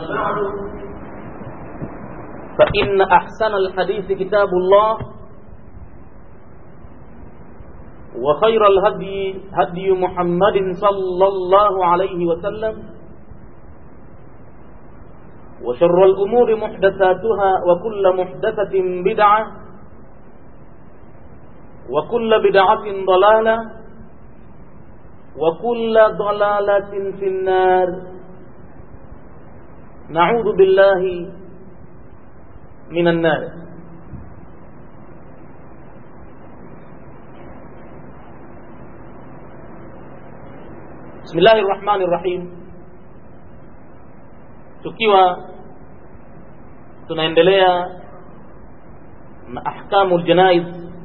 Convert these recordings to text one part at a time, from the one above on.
بعد فإن أحسن الحديث كتاب الله وخير الهدي هدي محمد صلى الله عليه وسلم وشر الأمور محدثاتها وكل محدثة بدعة وكل بدعة ضلالة وكل ضلالة في النار نعوذ بالله من النار بسم الله الرحمن الرحيم tukiwa tunaendelea na ahkamu ljanaiz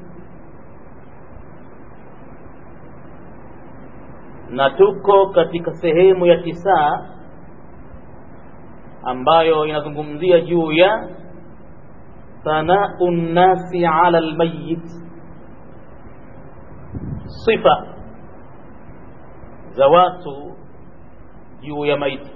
na tuko katika sehemu ya tisaa ambayo inazungumzia juu ya thanau nnasi ala lmayit sifa za watu juu ya maiti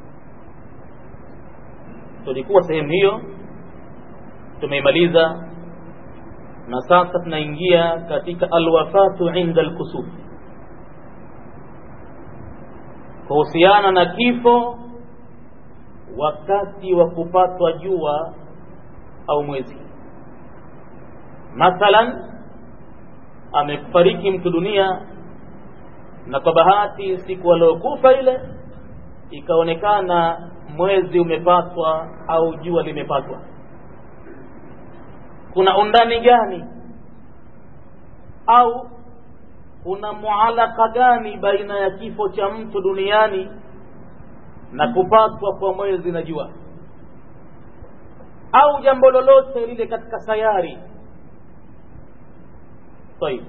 tulikuwa sehemu hiyo tumeimaliza na sasa tunaingia katika alwafatu inda alkusuf kuhusiana na kifo wakati wa kupatwa jua au mwezi mathalan amefariki mtu dunia na kwa bahati siku aliyokufa ile ikaonekana mwezi umepatwa au jua limepatwa kuna undani gani au kuna mualaka gani baina ya kifo cha mtu duniani na kupatwa kwa mwezi na jua au jambo lolote lile katika sayari طيب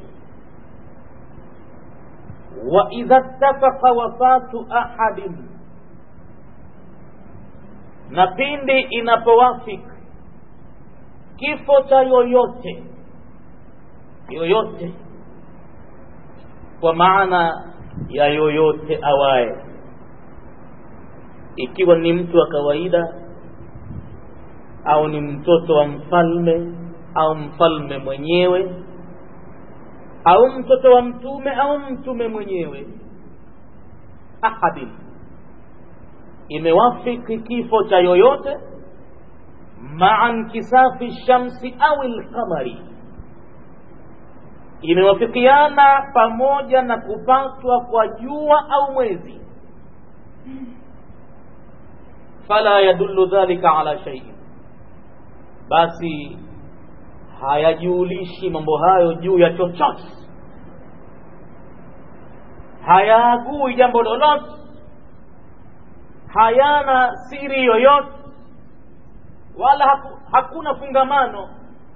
واذا اتفق وفاه احد na pindi inapowafik kifo cha yoyote yoyote kwa maana ya yoyote awaye ikiwa ni mtu wa kawaida au ni mtoto wa mfalme au mfalme mwenyewe au mtoto wa mtume au mtume mwenyewe ahadin imewafiki kifo cha yoyote maa nkisafi shamsi au lqamari imewafikiana pamoja na kupatwa kwa jua au mwezi fala yadullu dhalika ala shay'in basi hayajulishi mambo hayo juu ya chochote hayaagui jambo lolote hayana siri yoyote wala haku, hakuna fungamano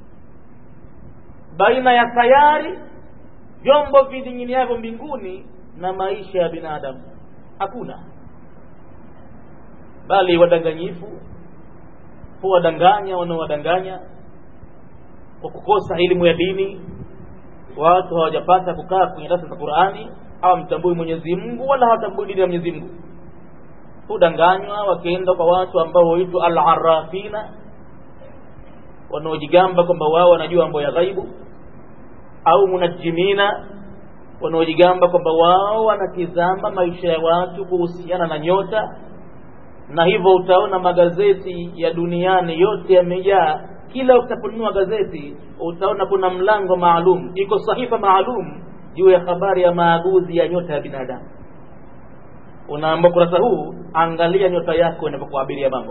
baina ya sayari vyombo vining'iniavyo mbinguni na maisha ya binadamu hakuna bali wadanganyifu huwadanganya wanaowadanganya kwa kukosa elimu ya dini watu hawajapata kukaa kwenye darasa za qurani hawamtambui mwenyezi mungu wala hawatambui dini ya mwenyezi mungu hudanganywa wakienda kwa watu ambao huitwa alarafina wanaojigamba kwamba wao wanajua mambo ya ghaibu au munajimina wanaojigamba kwamba wao wanatizama maisha ya watu kuhusiana na nyota na hivyo utaona magazeti ya duniani yote yamejaa kila utaponunua gazeti utaona kuna mlango maalum iko sahifa maalum juu ya habari ya maaguzi ya nyota ya binadamu unaamba kurasa huu angalia nyota yako inapokuabiria mambo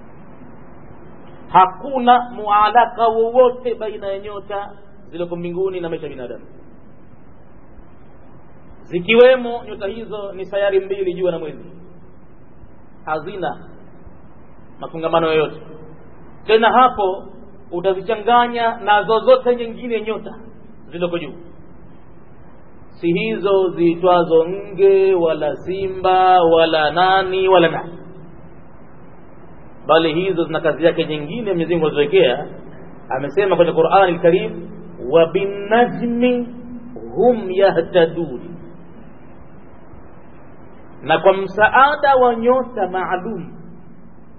hakuna mualaka wowote baina ya nyota zilizoko mbinguni na maisha ya binadamu zikiwemo nyota hizo ni sayari mbili jua na mwezi hazina mafungamano yoyote tena hapo utazichanganya na zozote nyingine nyota zilizoko juu si hizo ziitwazo nge wala simba wala nani wala nani bali hizo zina kazi yake nyingine Mwenyezi Mungu alizowekea amesema kwenye Qur'ani al-Karim wa binajmi hum yahtadun na kwa msaada wa nyota maalum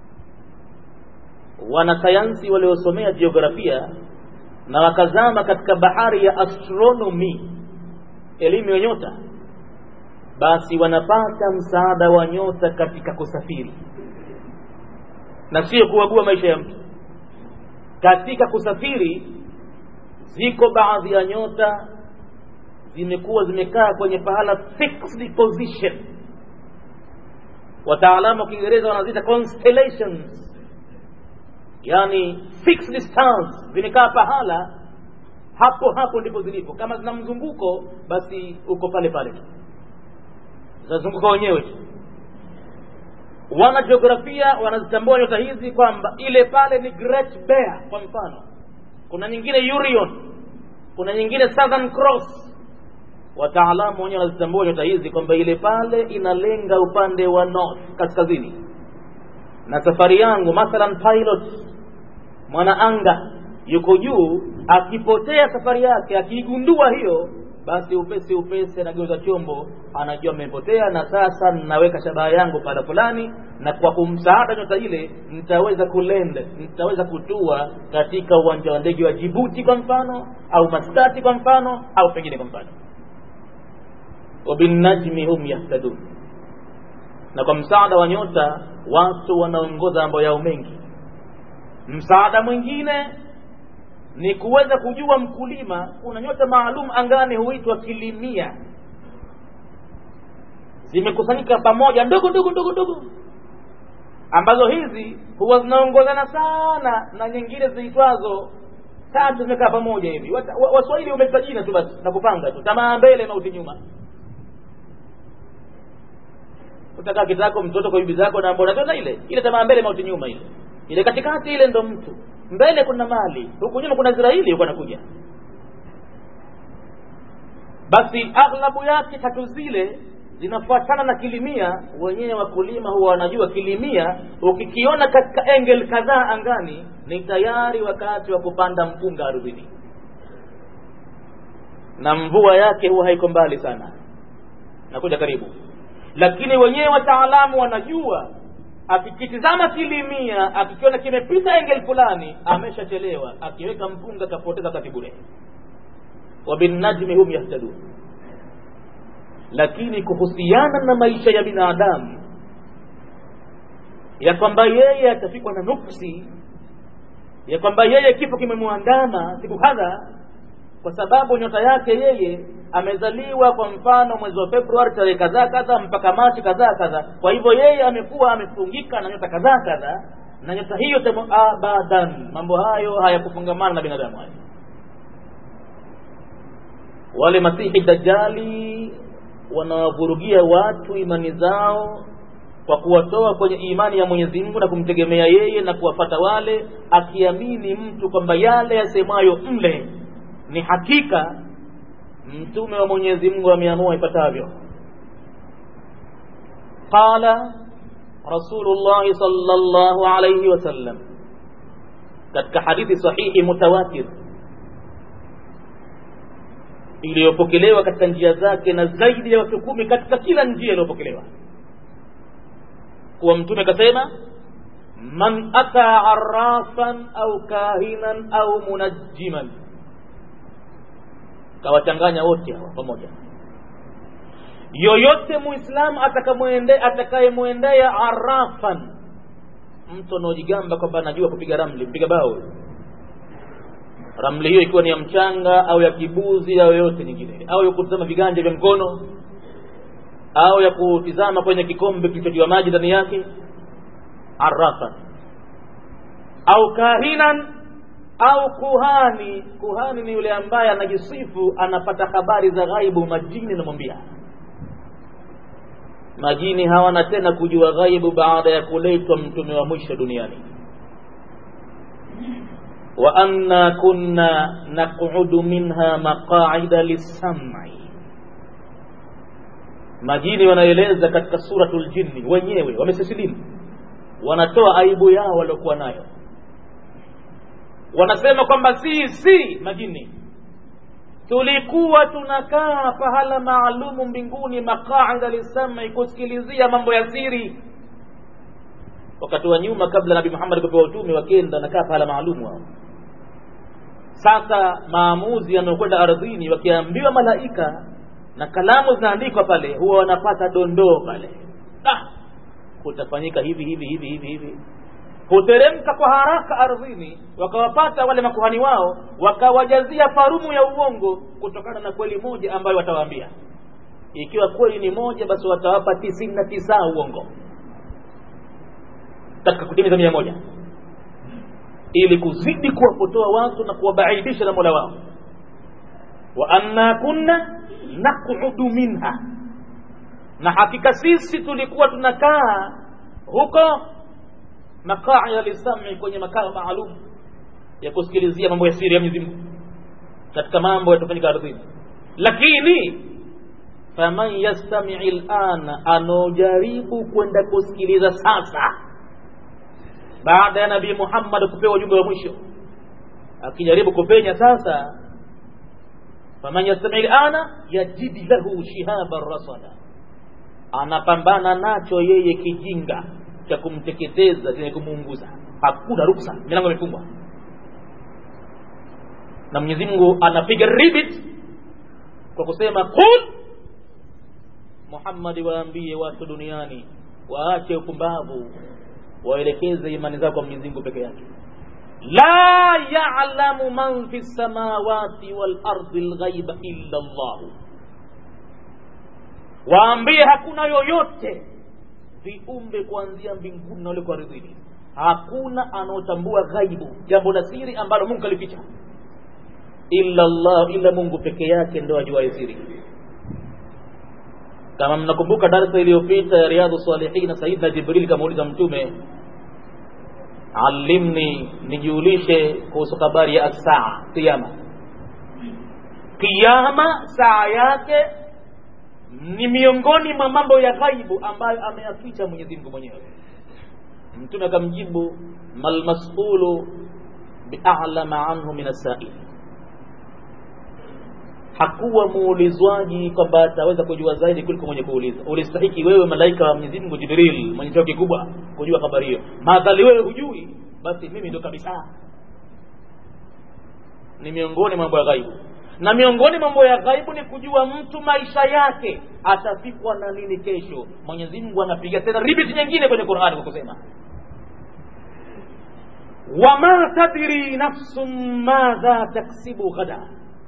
wanasayansi waliosomea jiografia na wakazama katika bahari ya astronomy elimu ya nyota basi wanapata msaada wa nyota katika kusafiri na sio kuagua maisha ya mtu katika kusafiri ziko baadhi ya nyota zimekuwa zimekaa kwenye pahala fixed position wataalamu wa kiingereza wanaziita constellations yani fixed stars zimekaa pahala hapo hapo ndipo zilipo kama zina mzunguko basi uko pale pale tu zinazunguka wenyewe tu wana jiografia wanazitambua nyota hizi kwamba ile pale ni great bear kwa mfano kuna nyingine Orion kuna nyingine Southern Cross wataalamu wenyewe wanazitambua nyota hizi kwamba ile pale inalenga upande wa north kaskazini na safari yangu mathalan pilot mwana anga yuko juu akipotea safari yake akiigundua hiyo basi upesi upesi anageuza chombo anajua amepotea na sasa naweka shabaha yangu pahala fulani na kwa kumsaada nyota ile nitaweza kulend nitaweza kutua katika uwanja wa ndege wa jibuti kwa mfano au maskati kwa mfano au pengine kwa mfano wabinnajmi hum yahtadun na kwa msaada wa nyota watu wanaongoza mambo yao mengi msaada mwingine ni kuweza kujua mkulima kuna nyota maalum angani huitwa kilimia zimekusanyika pamoja ndogo ndogo ndogo ndogo ambazo hizi huwa zinaongozana sana na nyingine ziitwazo tatu zimekaa pamoja hivi waswahili wameta jina tu basi na kupanga tu tamaa mbele mauti nyuma utakaa kitako mtoto kwa bibi zako na mbona tena ile ile tamaa mbele mauti nyuma ile ile katikati ile ndo mtu mbele kuna mali huku nyuma kuna Israeli huko anakuja basi aghlabu yake tatu zile zinafuatana na kilimia wenyewe wakulima huwa wanajua kilimia ukikiona katika engel kadhaa angani ni tayari wakati wa kupanda mpunga ardhini na mvua yake huwa haiko mbali sana nakuja karibu lakini wenyewe wataalamu wanajua akikitizama kilimia akikiona kimepita engel fulani ameshachelewa akiweka mpunga kapoteza wakati bure wabinnajmi hum yahtadun lakini kuhusiana na maisha ya binadamu ya kwamba yeye atafikwa na nuksi ya kwamba yeye kifo kimemwandama siku kadha kwa sababu nyota yake yeye amezaliwa kwa mfano mwezi wa Februari tarehe kadhaa kadhaa mpaka Machi kadhaa kadhaa. Kwa hivyo yeye amekuwa amefungika na nyota kadhaa kadhaa, na nyota hiyo temo abadan, mambo hayo hayakufungamana na binadamu hayo. Wale masihi dajali wanawavurugia watu imani zao kwa kuwatoa kwenye imani ya Mwenyezi Mungu na kumtegemea yeye na kuwafata wale, akiamini mtu kwamba yale yasemayo mle ni hakika mtume wa Mwenyezi Mungu ameamua ipatavyo. Qala Rasulullah sallallahu alayhi wasallam, katika hadithi sahihi mutawatir iliyopokelewa katika njia zake na zaidi ya watu kumi katika kila njia iliyopokelewa, kuwa mtume akasema man ata arrafan au kahinan au munajjiman kawachanganya wote hawa pamoja yoyote muislamu atakayemwendea arafan mtu anaojigamba kwamba anajua kupiga ramli kupiga bao ramli hiyo ikiwa ni ya mchanga au ya kibuzi au yoyote nyingine au ya kutizama viganja vya mkono au ya kutizama kwenye kikombe kilichotiwa maji ndani yake arafan au kahinan au kuhani kuhani ni yule ambaye anajisifu anapata habari za ghaibu majini namwambia majini hawana tena kujua ghaibu baada ya kuletwa mtume wa mwisho duniani wa anna kunna naqudu minha maqaida lissam'i majini wanaeleza katika suratul jinni wenyewe wamesisilimu wanatoa aibu yao waliokuwa nayo wanasema kwamba si si majini tulikuwa tunakaa pahala maalumu mbinguni maqaida lisami kusikilizia mambo ya siri wakati wa nyuma kabla nabii muhammad kupewa utume wakenda nakaa pahala maalumu hao sasa maamuzi yanayokwenda ardhini wakiambiwa malaika na kalamu zinaandikwa pale huwa wanapata dondoo pale ah, kutafanyika hivi hivi hivi hivi hivi huteremka kwa haraka ardhini wakawapata wale makuhani wao wakawajazia farumu ya uongo kutokana na kweli moja ambayo watawaambia ikiwa kweli ni moja basi watawapa tisini na tisa uongo katika kutimiza mia moja ili kuzidi kuwapotoa watu na kuwabaidisha na mola wao wa anna kunna naqudu minha na hakika sisi tulikuwa tunakaa huko maqaya lisami kwenye makao maalum ya kusikilizia mambo ya siri ya Mwenyezi Mungu katika mambo yatofanyika ardhini lakini faman yastami lana anaojaribu kwenda kusikiliza sasa baada ya nabii Muhammad kupewa ujumbe wa mwisho akijaribu kupenya sasa faman yastami lana yajidi lahu shihaban rasada anapambana nacho yeye kijinga cha kumteketeza chenye kumuunguza hakuna ruksa milango imefungwa na Mwenyezi Mungu anapiga ribit kwa kusema qul Muhammad waambie watu duniani waache upumbavu waelekeze imani zao kwa Mwenyezi Mungu peke yake la ya'lamu man fi samawati wal ardi al-ghaiba illa Allah waambie hakuna yoyote viumbe kuanzia mbinguni na wale kwa ardhini hakuna anaotambua ghaibu jambo la siri ambalo Mungu kalificha illa Allah illa Mungu peke yake ndio ajuaye siri kama mnakumbuka darasa iliyopita ya riadhu salihin sayyidina jibril kamuuliza mtume alimni nijulishe kuhusu habari ya saa kiyama kiyama saa yake ni miongoni mwa mambo ya ghaibu ambayo ameyaficha Mwenyezi Mungu mwenyewe mtume akamjibu mal mas'ulu bi'alama anhu min as-sa'il hakuwa muulizwaji kwamba ataweza kujua zaidi kuliko mwenye kuuliza ulistahiki wewe malaika wa Mwenyezi Mungu Jibril mwenye cheo kikubwa kujua habari hiyo madhali wewe hujui basi mimi ndo kabisa ni miongoni mambo ya ghaibu na miongoni mambo ya ghaibu ni kujua mtu maisha yake atafikwa na nini kesho Mwenyezi Mungu anapiga tena ribiti nyingine kwenye Qur'ani kwa kusema wama tadri nafsun madha taksibu ghada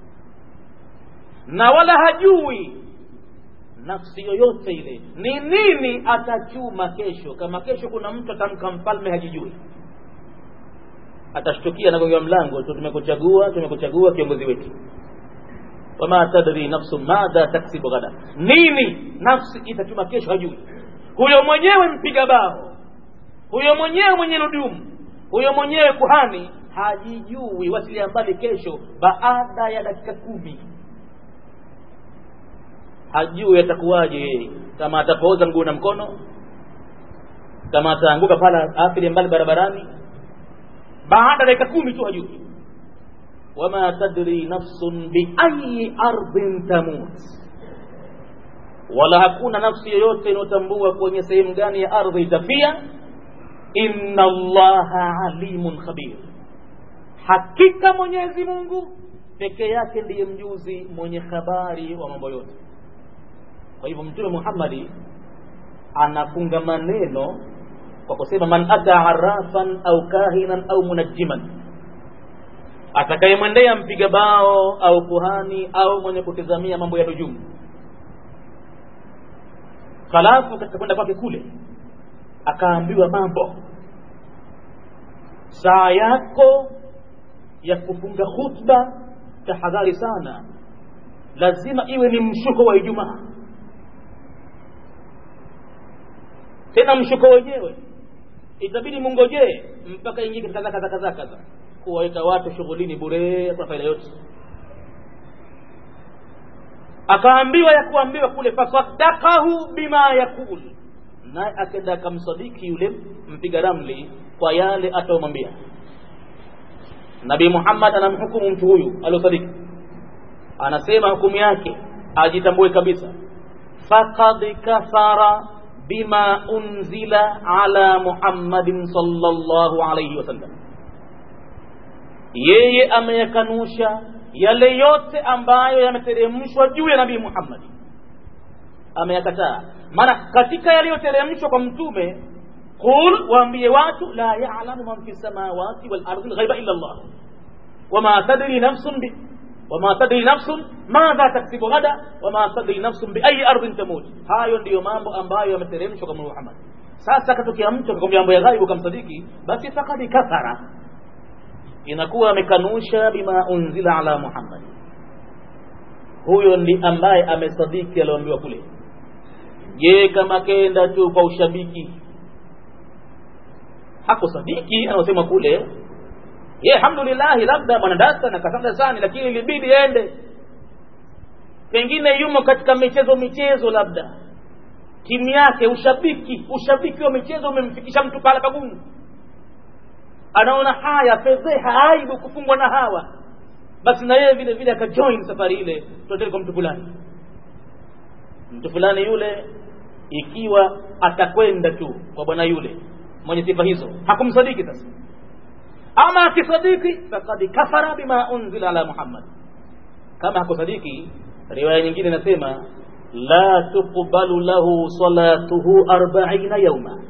na wala hajui nafsi yoyote ile ni nini atachuma kesho kama kesho kuna mtu atamka mfalme hajijui atashtukia nagonga mlango tu tumekuchagua tumekuchagua kiongozi wetu wama tadri nafsu madha taksibu ghada nini nafsi itachuma kesho hajui huyo mwenyewe mpiga bao huyo mwenyewe mwenye nudumu huyo mwenyewe kuhani hajijui wasilia mbali kesho baada ya dakika kumi hajui atakuwaje yeye kama atapooza mguu na mkono kama ataanguka pala afili mbali barabarani baada ya dakika kumi tu hajui wama tadri nafsun biayi ardhin tamut wala hakuna nafsi yoyote inayotambua kwenye sehemu gani ya ardhi itafia inna allaha alimun khabir hakika mwenyezi mungu peke yake ndiye mjuzi mwenye habari wa mambo yote kwa hivyo mtume muhammadi anafunga maneno kwa kusema man ata arafan au kahinan au munajjiman atakayemwendea mpiga bao au kuhani au mwenye kutizamia mambo ya nujumu halafu katika kwenda kwake kule akaambiwa mambo saa yako ya kufunga khutba tahadhari sana lazima iwe ni mshuko wa ijumaa tena mshuko wenyewe itabidi mungojee mpaka ingie katika zaka zaka zaka za kuwaweka watu shughulini bure kwa faida yote akaambiwa ya kuambiwa kule fasaddaqahu bima yakul naye akenda akamsadiki yule mpiga ramli kwa yale ataomwambia nabii muhammad anamhukumu mtu huyu aliosadiki anasema hukumu yake ajitambue kabisa faqad kafara bima unzila ala muhammadin sallallahu alayhi wasallam yeye ameyakanusha yale yote ambayo yameteremshwa juu ya nabii muhammadi ameyakataa maana katika yaliyoteremshwa kwa mtume qul waambie watu la yalamu man fi samawati wal ardi lghaiba illa llah wama tadri nafsun bi wama tadri nafsun madha taksibu ghada wama tadri nafsun biayi ardhin tamut hayo ndiyo mambo ambayo yameteremshwa kwa muhammad sasa katokea mtu akakwambia mambo ya ghaibu kamsadiki basi fakad kafara inakuwa amekanusha bima unzila ala muhammad huyo ndi ambaye amesadiki alioambiwa kule je kama kenda tu kwa ushabiki hakusadiki anaosema kule ye alhamdulillahi labda mwanadasa na kasanda sani lakini ilibidi ende pengine yumo katika michezo michezo labda timu yake ushabiki ushabiki wa michezo umemfikisha mtu pala pagumu anaona haya fedheha aibu kufungwa na hawa basi na yeye vile vile akajoin safari ile tuendele kwa mtu fulani mtu fulani yule ikiwa atakwenda tu kwa bwana yule mwenye sifa hizo hakumsadiki sasa ama akisadiki fakad kafara bima unzila ala muhammad kama hakusadiki riwaya nyingine inasema la tuqbalu lahu salatuhu arbaina yauma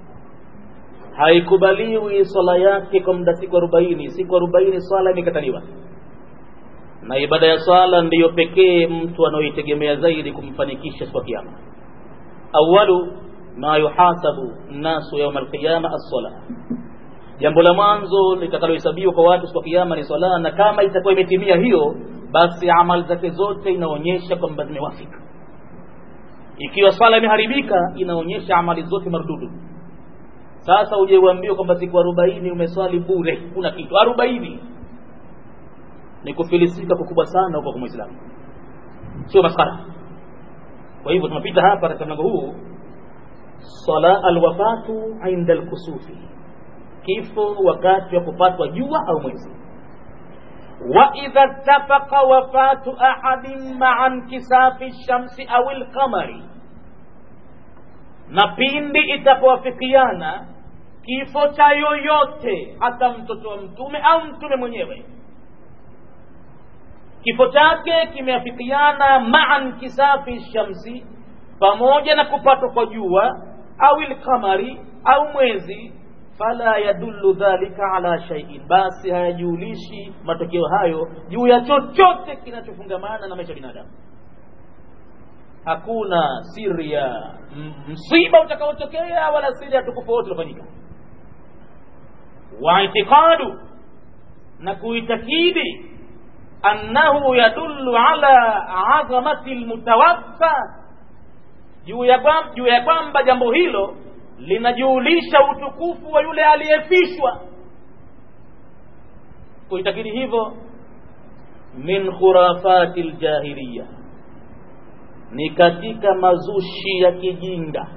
haikubaliwi swala yake kwa muda siku arobaini siku arobaini swala imekataliwa na ibada ya swala ndiyo pekee mtu anaoitegemea zaidi kumfanikisha siku ya kiyama awalu ma yuhasabu nnasu yauma alqiyama assala jambo la mwanzo litakalohesabiwa kwa watu siku ya kiyama ni swala na kama itakuwa imetimia hiyo basi amali zake zote inaonyesha kwamba zimewafika ikiwa swala imeharibika inaonyesha amali zote mardudu sasa uje uambiwe kwamba siku arobaini umeswali bure kuna kitu arobaini ni kufilisika kukubwa sana huko kwa mwislamu sio maskara kwa hivyo tunapita hapa katika mlango huu sala alwafatu inda alkusufi kifo wakati wa kupatwa jua au mwezi واذا اتفق وفاه احد مع انكساف الشمس او القمر na pindi itapowafikiana kifo cha yoyote hata mtoto wa mtume au mtume mwenyewe kifo chake kimeafikiana maa nkisafi shamsi pamoja na kupatwa kwa jua au ilqamari au mwezi fala yadullu dhalika ala shay'in basi hayajulishi matokeo hayo juu ya chochote kinachofungamana na maisha ya binadamu hakuna siri ya msiba utakaotokea wala siri ya tukufu wote utafanyika wa itiqadu na kuitakidi annahu yadullu ala azamati lmutawaffa juu ya kwamba juu ya kwamba jambo hilo linajulisha utukufu wa yule aliyefishwa kuitakidi hivyo min khurafati ljahiliya ni katika mazushi ya kijinga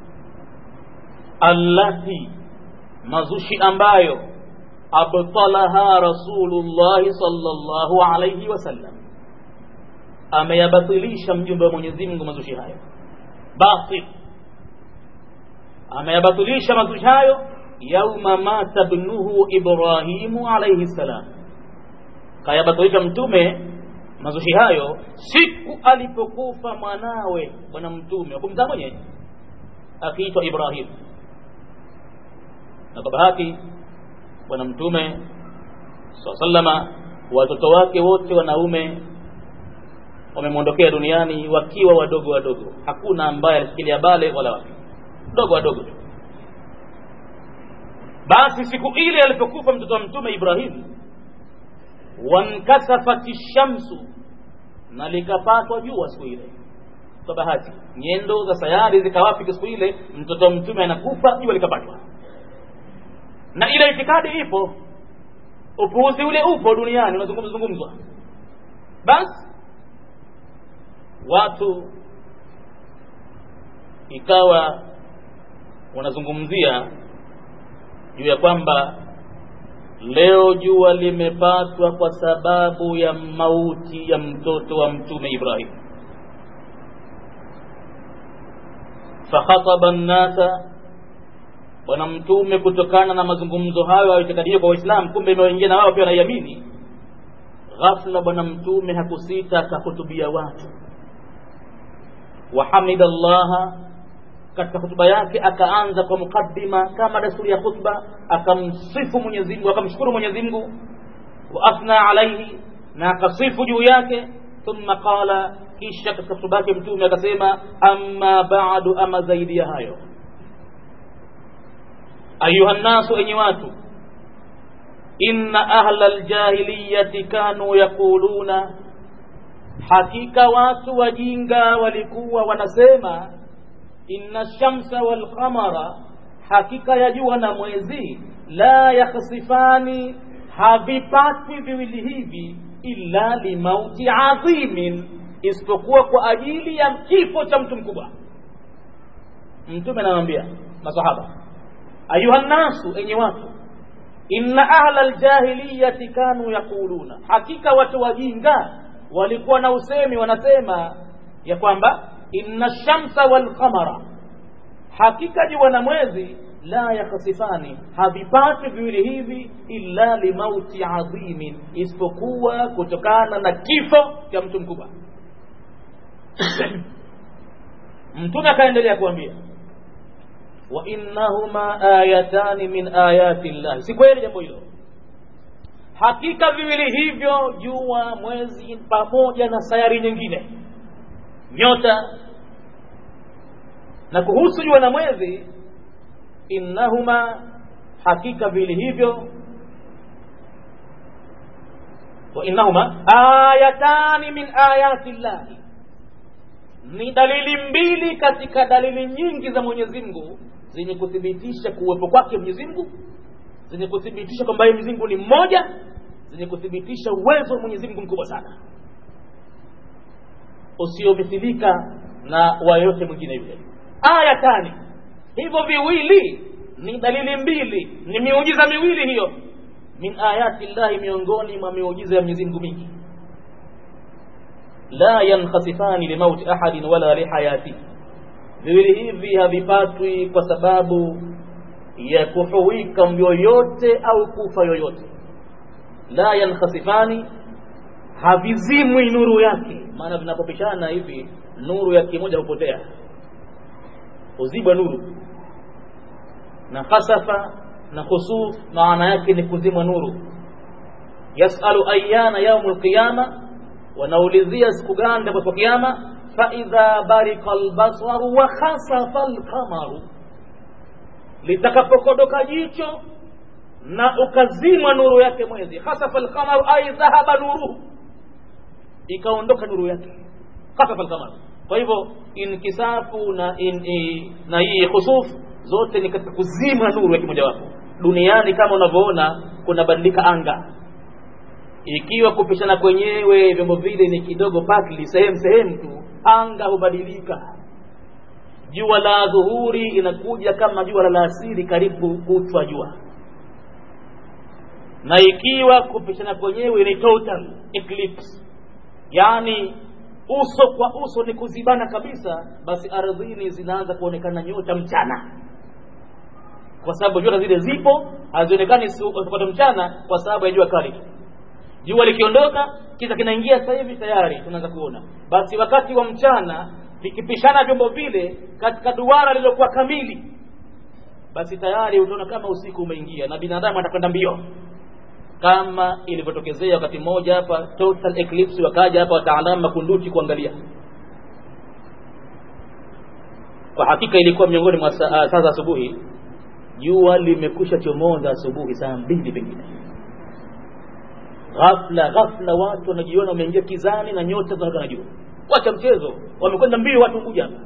allati mazushi ambayo abtalaha rasulullahi sallallahu alayhi wasallam ameyabatilisha mjumbe wa Mwenyezi Mungu mazushi hayo batil ameyabatilisha mazushi hayo yauma mata ibnuhu Ibrahimu alayhi salam kayabatilisha mtume mazushi hayo siku alipokufa mwanawe bwana mtume wakumzaa mwenyewe akiitwa Ibrahim na kwa bahati bwana mtume sallama watoto wake wote wanaume wamemwondokea duniani wakiwa wadogo wadogo hakuna ambaye alishikilia bale wala wapi dogo wadogo tu basi siku ile alipokufa mtoto wa mtume Ibrahim wankasafati shamsu na likapatwa jua siku ile kwa bahati nyendo za sayari zikawafika siku ile mtoto wa mtume anakufa jua likapatwa na ile itikadi ipo upuuzi ule upo duniani unazungumzwa basi watu ikawa wanazungumzia juu ya kwamba leo jua limepatwa kwa sababu ya mauti ya mtoto wa mtume Ibrahim fakhataba nnasa bwana mtume kutokana na mazungumzo hayo aitikadie kwa waislamu kumbe imewaingia na wao pia wanaiamini ghafla bwana mtume hakusita akahutubia watu wahamida llaha katika hutuba yake akaanza kwa mukaddima kama desturi ya khutba akamsifu mwenyezi mungu akamshukuru mwenyezi mungu wa athna alaihi na akasifu juu yake thumma qala kisha katika hutuba yake mtume akasema amma ba'du ama zaidi ya hayo ayuha nnasu enyi watu inna ahla aljahiliyati kanu yaquluna hakika watu wajinga walikuwa wanasema inna shamsa walqamara hakika ya jua na mwezi la yakhsifani havipatwi viwili hivi illa limauti adhimin isipokuwa kwa ajili ya kifo cha mtu mkubwa mtume anamwambia masahaba ayuha nnasu enye watu inna ahla aljahiliyati kanu yaquluna hakika watu wajinga walikuwa na usemi wanasema ya kwamba inna shamsa walqamara hakika jua na mwezi la yakhsifani havipati viwili hivi illa limauti adhimin isipokuwa kutokana na kifo cha mtu mkubwa mtume akaendelea kuambia wa innahuma ayatani min ayati llahi si kweli jambo hilo hakika viwili hivyo jua mwezi pamoja na sayari nyingine nyota na kuhusu jua na mwezi innahuma hakika viwili hivyo wa innahuma ayatani min ayati llahi ni dalili mbili katika dalili nyingi za mwenyezi mungu zenye kuthibitisha kuwepo kwake mwenyezi mungu zenye kuthibitisha kwamba yeye mwenyezi mungu ni mmoja zenye kuthibitisha uwezo wa mwenyezi mungu mkubwa sana usiomithilika na wayoyote mwingine yule aya tani hivyo viwili ni dalili mbili ni miujiza miwili hiyo min ayati llahi miongoni mwa miujiza ya mwenyezi mungu mingi la yankhasifani limauti ahadin wala lihayati viwili hivi havipatwi kwa sababu ya kuhuwika yoyote au kufa yoyote la yankhasifani havizimwi nuru yake maana vinapopishana hivi nuru ya kimoja hupotea huzibwa nuru na khasafa na khusuf maana yake ni kuzimwa nuru yasalu ayana yaumu lqiyama wanaulizia siku gani ndipo kiyama faidha barika albasaru wa khasafa alqamaru litakapokodoka jicho na ukazimwa nuru yake mwezi khasafa alqamaru ay dhahaba nuruhu ikaondoka nuru yake khasafa alqamaru kwa hivyo inkisafu na in, i, na hii khusuf zote ni katika kuzima nuru ya kimojawapo duniani kama unavyoona kunabadilika anga ikiwa kupishana kwenyewe vyombo vile ni kidogo pakli sehemu sehemu tu anga hubadilika jua la dhuhuri inakuja kama jua la alasiri karibu kuchwa jua na ikiwa kupishana kwenyewe ni total eclipse yaani uso kwa uso ni kuzibana kabisa basi ardhini zinaanza kuonekana nyota mchana kwa sababu nyota zile zipo hazionekani sipata mchana kwa sababu ya jua kali jua likiondoka kiza kinaingia sasa hivi tayari tunaanza kuona basi wakati wa mchana vikipishana vyombo vile katika duara lililokuwa kamili basi tayari utaona kama usiku umeingia na binadamu atakwenda mbio kama ilivyotokezea wakati mmoja hapa total eclipse wakaja hapa wataalamu makunduchi kuangalia kwa hakika ilikuwa miongoni mwa saa za asubuhi jua limekusha chomoza asubuhi saa mbili pengine ghafla ghafla watu wanajiona wameingia kizani na nyota zinaonekana juu wacha mchezo wamekwenda mbio watu kuja hapa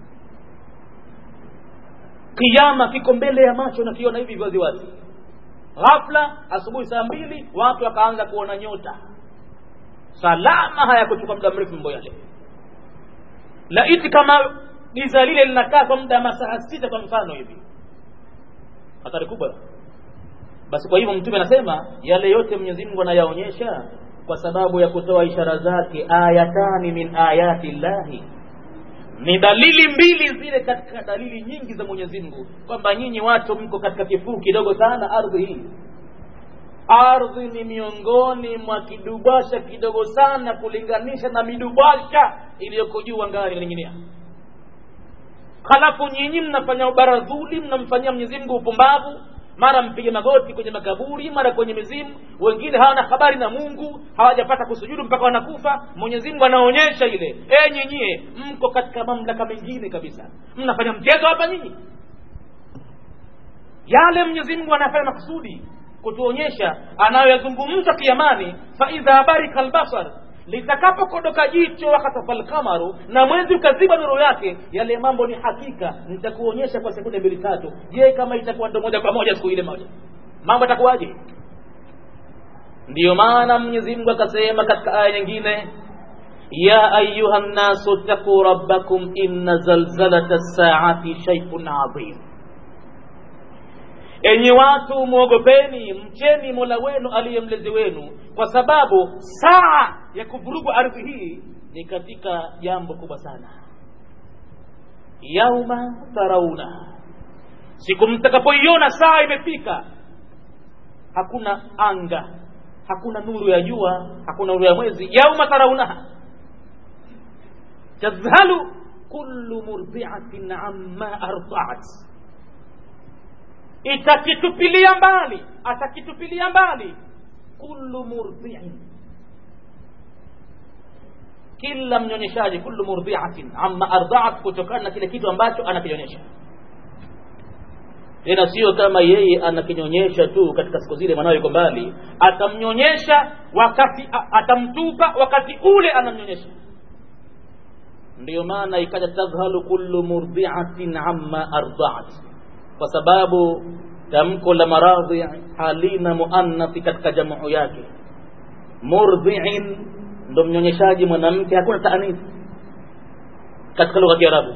kiama kiko mbele ya macho nakiona hivi wazi wazi ghafla asubuhi saa mbili watu wakaanza kuona nyota salama hayakuchukua muda mrefu mambo yale laiti kama giza lile linakaa kwa muda masaa sita kwa mfano hivi hatari kubwa basi kwa hivyo mtume anasema yale yote mwenyezi mungu anayaonyesha kwa sababu ya kutoa ishara zake ayatani min ayati llahi ni dalili mbili zile katika dalili nyingi za mwenyezi mungu kwamba nyinyi watu mko katika kifuu kidogo sana ardhi hii ardhi ni miongoni mwa kidubasha kidogo sana kulinganisha na midubasha iliyoko juu angani inaning'inia halafu nyinyi mnafanya ubaradhuli mnamfanyia mwenyezi mungu upumbavu mara mpige magoti kwenye makaburi mara kwenye mizimu wengine hawana habari na mungu hawajapata kusujudu mpaka wanakufa mwenyezi mungu anaonyesha ile e nyinyie mko katika mamlaka mengine kabisa mnafanya mchezo hapa nyinyi yale mwenyezi mungu anafanya makusudi kutuonyesha anayoyazungumza kiamani faidha barika albasar litakapokodoka jicho wakatafa lkamaru na mwezi ukaziba nuru yake yale mambo ni hakika nitakuonyesha kwa sekunde mbili tatu je kama itakuwa ndo moja kwa moja siku ile moja mambo yatakuwaje ndiyo maana mwenyezi mungu akasema katika aya nyingine ya ayuha nnasu ttaquu rabbakum inna zalzalata lsaati shaiun adhim enyi watu mwogopeni mcheni mola wenu aliye mlezi wenu kwa sababu saa ya kuvurugwa ardhi hii ni katika jambo kubwa sana yauma tarauna siku mtakapoiona saa imefika hakuna anga hakuna nuru ya jua hakuna nuru ya mwezi yauma taraunaha tadhhalu kullu murdiatin amma ardaat itakitupilia mbali atakitupilia mbali kullu murdiin kila mnyonyeshaji kullu murdiatin amma ardaat kutokana na kile kitu ambacho anakinyonyesha tena sio kama yeye anakinyonyesha tu katika siku zile mwanawe yuko mbali atamnyonyesha wakati atamtupa wakati ule anamnyonyesha ndiyo maana ikaja tadhhalu kullu murdiatin amma ardaat kwa sababu tamko la maradhi halina muannathi katika jamu yake murdhiin ndo mnyonyeshaji mwanamke hakuna taanithi katika lugha ya kiarabu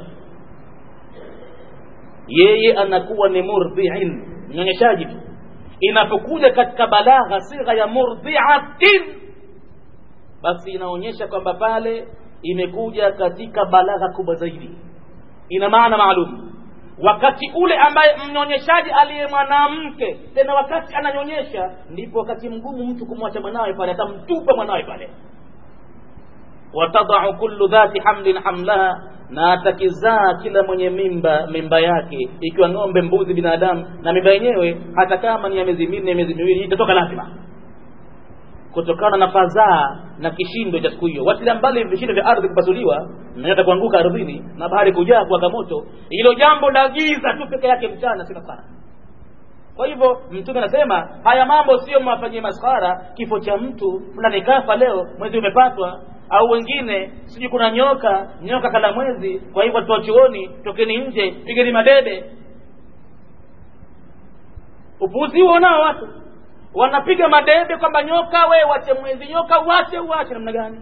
yeye anakuwa ni murdhiin mnyonyeshaji tu inapokuja katika balagha sigha ya murdhiatin basi inaonyesha kwamba pale imekuja katika balagha kubwa zaidi ina maana maalum wakati ule ambaye mnyonyeshaji aliye mwanamke tena wakati ananyonyesha ndipo wakati mgumu mtu kumwacha mwanawe pale atamtupa mwanawe pale watadau kullu dhati hamlin hamlaha na atakizaa kila mwenye mimba mimba yake ikiwa ng'ombe mbuzi binadamu na mimba yenyewe hata kama ni ya miezi minne miezi miwili itatoka lazima kutokana na fadhaa na kishindo cha siku hiyo watilia mbali vishindo vya ardhi kupasuliwa na nyota kuanguka ardhini na bahari kujaa kuwaka moto hilo jambo la giza tu peke yake mchana sina sana kwa hivyo mtume anasema haya mambo sio mwafanyie maskhara kifo cha mtu fulani kafa leo mwezi umepatwa au wengine sijui kuna nyoka nyoka kala mwezi kwa hivyo watu chuoni tokeni nje pigeni madebe upuzi huo nao watu wanapiga madebe kwamba nyoka we wache mwezi nyoka wache uache namna gani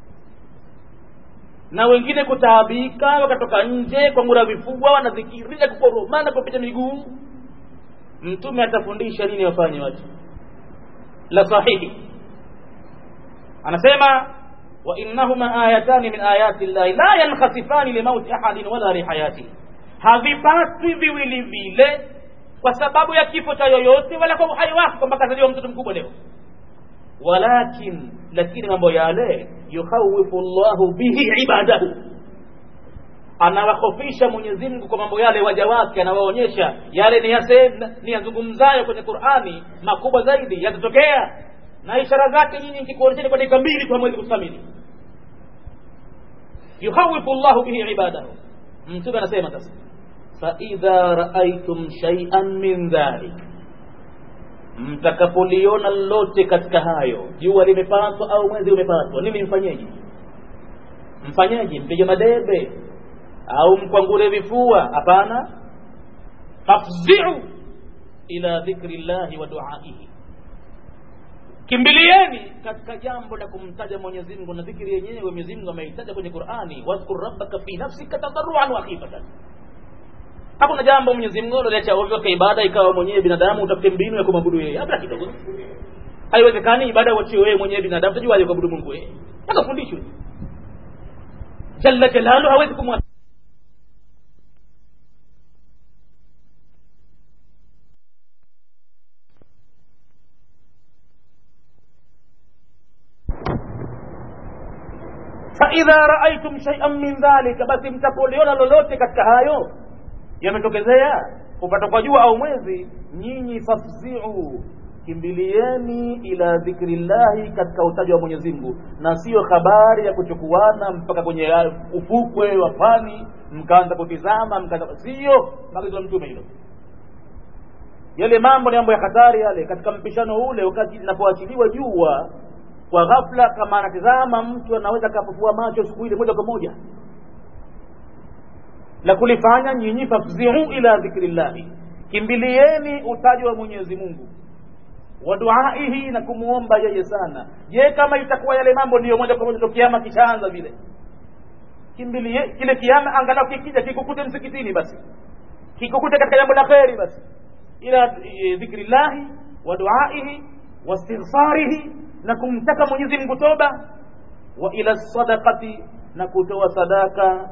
na wengine kutaabika wakatoka nje kwa ngura vifua wanazikiria kukoromana kupita miguu mtume atafundisha nini wafanye watu la sahihi anasema wa innahuma ayatani min ayati llahi la yankhasifani limauti ahadin wala lihayatihi havipatwi viwili vile kwa sababu ya kifo cha yoyote wala kwa uhai wake kwamba kazaliwa mtoto mkubwa leo walakin lakini mambo yale yukhawifu llahu bihi ibadahu anawahofisha Mwenyezi Mungu kwa mambo yale waja wake anawaonyesha yale ni yasema ni yazungumzayo kwenye Qur'ani makubwa zaidi yatatokea na ishara zake nyinyi nikikuonyesheni kwa dakika mbili tu hamwezi kuthamini yukhawifu llahu bihi ibadahu mtume anasema sasa faidha raaitum shay'an min dhalik mtakapoliona lolote katika hayo jua limepatwa au mwezi umepatwa nini mfanyeje mfanyeje mpige madebe au mkwangure vifua hapana fafziu ila dhikri llahi wa duaihi kimbilieni katika jambo la kumtaja Mwenyezi Mungu na dhikri yenyewe Mwenyezi Mungu ameitaja kwenye Qur'ani wadhkur rabbaka fi nafsika tadarruan wa khifatan hakuna jambo Mwenyezi Mungu aliacha ovyo kwa ibada ikawa mwenyewe binadamu utafute mbinu ya kumwabudu yeye hata kidogo haiwezekani ibada uachiwe wewe mwenyewe binadamu utajuaje kuabudu Mungu wewe akafundishwe jalla jalalu hawezi kumwacha faidha raaitum shaian min dhalika basi mtapoliona lolote katika hayo yametokezea kupata kwa jua au mwezi nyinyi fafziu kimbilieni ila dhikri llahi katika utaji wa mwenyezi mungu na siyo habari ya kuchukuana mpaka kwenye ufukwe wa pwani mkaanza kutizama mkaanza siyo maagizo ya mtume hilo yale mambo ni mambo ya hatari yale katika mpishano ule wakati linapoachiliwa jua kwa ghafla kama anatizama mtu anaweza kapufua macho siku ile moja kwa moja la kulifanya nyinyi fafziu ila dhikri llahi kimbilieni utaji wa mwenyezi mungu wa duaihi na kumwomba yeye sana je kama itakuwa yale mambo ndiyo moja kwa moja ndo kiama kishaanza vile kimbilie kile kiama angalau kikija kikukute msikitini basi kikukute katika jambo la kheri basi ila dhikri llahi wa duaihi wa istighfarihi na kumtaka mwenyezi mungu toba wa ila sadaqati na kutoa sadaka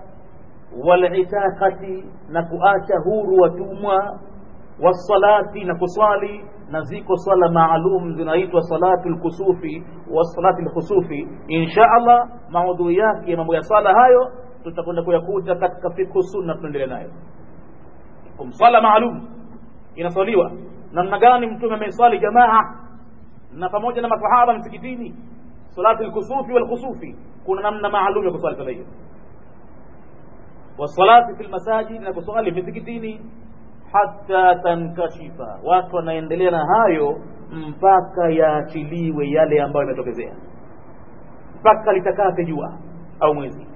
walitaqati na kuacha huru watumwa wasalati na kuswali na ziko swala maalum zinaitwa salatu lkusufi wa salati lkhusufi insha allah maudhui yake mambo ya swala hayo tutakwenda kuyakuta katika fikhu sunna tunaendelea nayo kumswala maalum inaswaliwa namna gani mtume ameiswali jamaa na pamoja na masahaba msikitini salati lkusufi walkhusufi kuna namna maalum ya kuswali swala hiyo wasalati fi lmasajid na kuswali misikitini hata tankashifa watu wanaendelea na hayo mpaka yaachiliwe yale ambayo yametokezea mpaka litakate jua au mwezi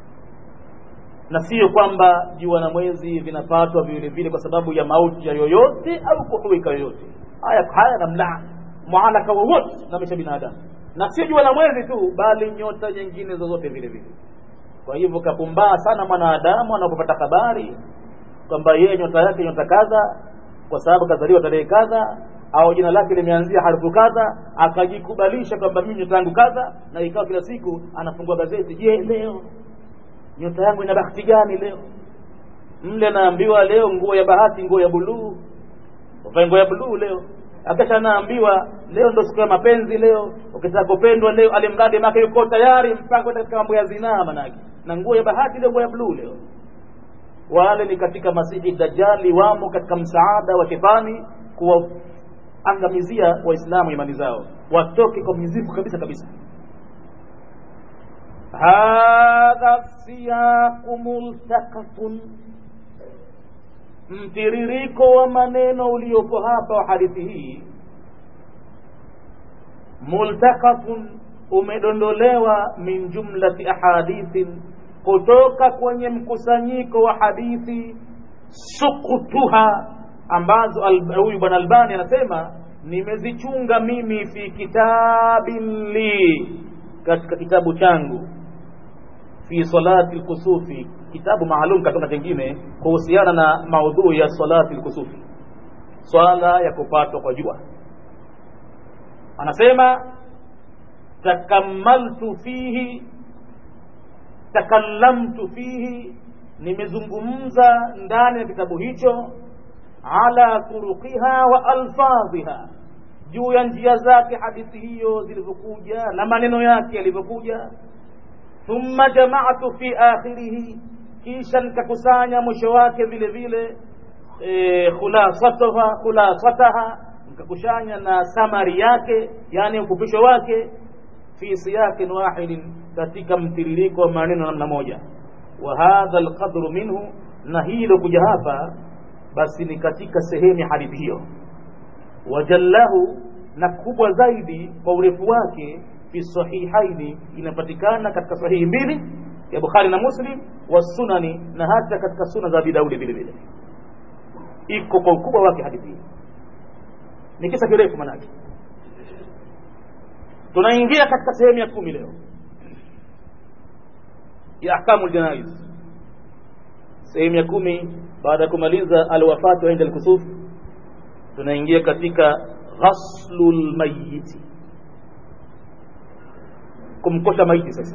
na sio kwamba jua na mwezi vinapatwa vile vile kwa sababu ya mauti ya yoyote au kuhuika yoyote haya haya namna mualaka wowote na maisha binadamu na sio jua na mwezi tu bali nyota nyingine zozote vile vile kwa hivyo kapumbaa sana mwanadamu anapopata habari kwamba yeye nyota yake nyota kadha kwa sababu kazaliwa tarehe kadha au jina lake limeanzia harufu kadha akajikubalisha kwamba mimi nyota yangu kadha na ikawa kila siku anafungua gazeti je leo nyota yangu ina bahati gani leo mle anaambiwa leo nguo ya bahati nguo ya buluu uvae nguo ya buluu leo akisha anaambiwa leo ndo siku ya mapenzi leo ukitaka kupendwa leo alimradi make yuko tayari mpaka kwenda katika mambo ya zinaa manake na nguo ya bahati leo nguo ya buluu leo wale ni katika masihi dajali wamo katika msaada wa shetani kuwaangamizia waislamu imani zao watoke kwa mizifu kabisa kabisa hadha siyaqu multaqatun mtiririko wa maneno uliopo hapa wa hadithi hii multaqatun umedondolewa min jumlati ahadithin kutoka kwenye mkusanyiko wa hadithi sukutuha ambazo huyu bwana albani anasema nimezichunga mimi fi kitabin li katika kitabu changu fi salati lkusufi kitabu maalum katika chengine kuhusiana na maudhui ya salati lkusufi swala ya kupatwa kwa jua anasema takammaltu fihi takallamtu fihi nimezungumza ndani ya kitabu hicho ala turuqiha wa alfadhiha juu ya njia zake hadithi hiyo zilivyokuja na maneno yake yalivyokuja thumma jamaatu fi akhirihi kisha nikakusanya mwisho wake vile vile e, khulasataha khulasataha nikakushanya na samari yake yani ufupisho wake fi siyakin wahidin katika mtiririko wa maneno namna moja wa hadha alqadru minhu na hilo kuja hapa basi ni katika sehemu ya hadithi hiyo wajallahu na kubwa zaidi kwa urefu wake fi sahihaini inapatikana katika sahihi mbili ya bukhari na muslim wa sunani na hata katika suna za abi daudi vile vile iko kwa ukubwa wake hadithi hii ni kisa kirefu manake tunaingia katika sehemu ya kumi leo ya ahkamu ljanaiz sehemu ya kumi baada ya kumaliza alwafatu inda lkusuf tunaingia katika ghaslu lmayiti kumkosha maiti sasa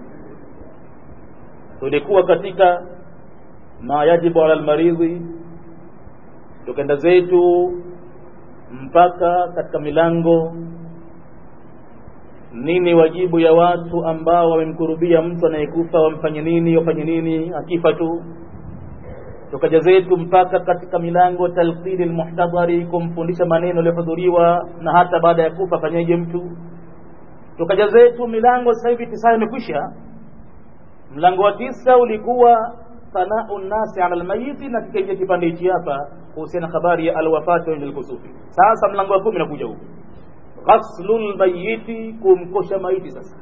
tulikuwa katika ma yajibu ala lmaridhi tukenda zetu mpaka katika milango nini wajibu ya watu ambao wamemkurubia mtu anayekufa wamfanye nini wafanye nini akifa tu tukaja zetu mpaka katika milango talqini lmuhtadhari kumfundisha maneno yaliyohudhuriwa na hata baada ya kufa fanyeje mtu tukaja zetu milango sasa hivi tisa imekwisha mlango wa tisa ulikuwa sanau nnasi ala lmayiti na kikaingia kipande hichi hapa kuhusiana habari ya alwafati wa lkusufi sasa mlango wa kumi nakuja huku ghaslu lmayiti kumkosha maiti sasa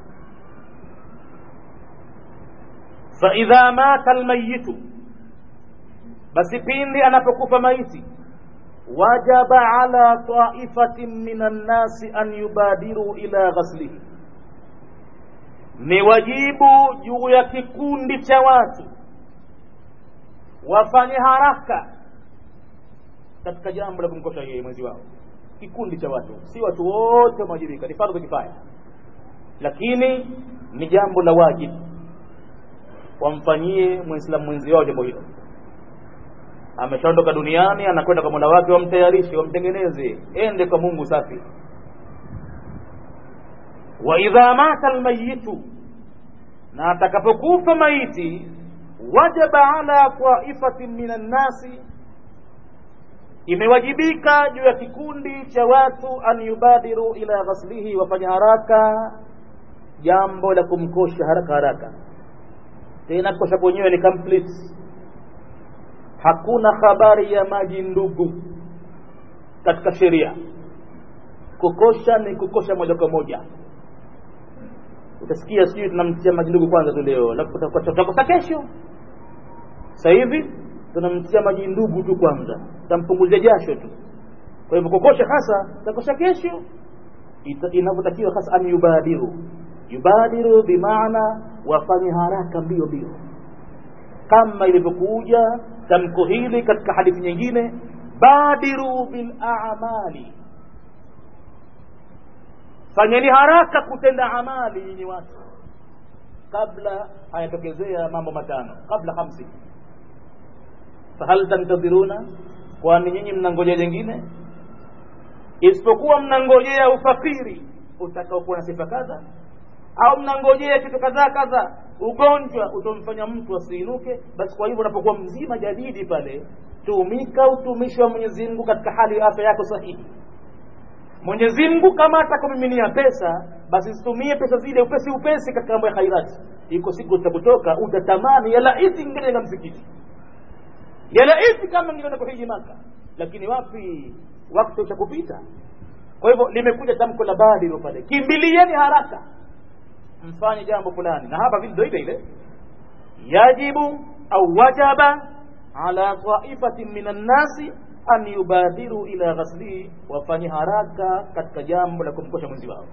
faidha mata lmayitu basi pindi anapokufa maiti wajaba ala taifatin min annasi an yubadiru ila ghaslihi ni wajibu juu ya kikundi cha watu wafanye haraka katika jambo la kumkosha yeye mwenzi wao kikundi cha watu si watu wote wamewajibika ni fardhu kifaya lakini ni jambo la wajibu wamfanyie mwislamu mwenzi wao jambo hilo ameshaondoka duniani anakwenda kwa mola wake wamtayarishe wamtengeneze ende kwa mungu safi wa idha mata almayitu na atakapokufa maiti wajaba ala taifatin min annasi imewajibika juu ya kikundi cha watu an yubadiru ila ghaslihi wafanya haraka jambo la kumkosha haraka haraka tena kosha kwenyewe ni complete hakuna habari ya maji ndugu katika sheria kukosha ni kukosha moja kwa moja utasikia sijui tunamtia maji ndugu kwanza tu leo tutakosa kesho sasa hivi tunamtia maji ndugu tu kwanza tampunguzia jasho tu kwa hivyo kukosha hasa takosha kesho inavyotakiwa hasa an yubadiru yubadiru bimaana wafanye haraka mbio mbio kama ilivyokuja tamko hili katika hadithi nyingine badiru bil a'mali fanyeni haraka kutenda amali nyinyi watu kabla hayatokezea mambo matano kabla hamsi fahal tantadhiruna kwani nyinyi mnangojea jengine isipokuwa mnangojea ufakiri utakaokuwa na sifa kadha au mnangojea kitu kadhaa kadha ugonjwa utomfanya mtu asiinuke basi kwa hivyo unapokuwa mzima jadidi pale tumika utumishi wa mwenyezi mungu katika hali ya afya yako sahihi mwenyezi mungu kama atakumiminia pesa basi zitumie pesa zile upesi upesi katika mambo ya khairati iko siku utakutoka utatamani yalaiti ingejenga msikiti yalaiti kama ngienda kuhiji maka lakini wapi wakati utakupita kwa hivyo limekuja tamko la badiru pale kimbilieni haraka mfanye jambo fulani na hapa vile ndio ile ile yajibu au wajaba ala taifatin min annasi an yubadiru ila ghaslihi wafanye haraka katika jambo la kumkosha mwenzi wao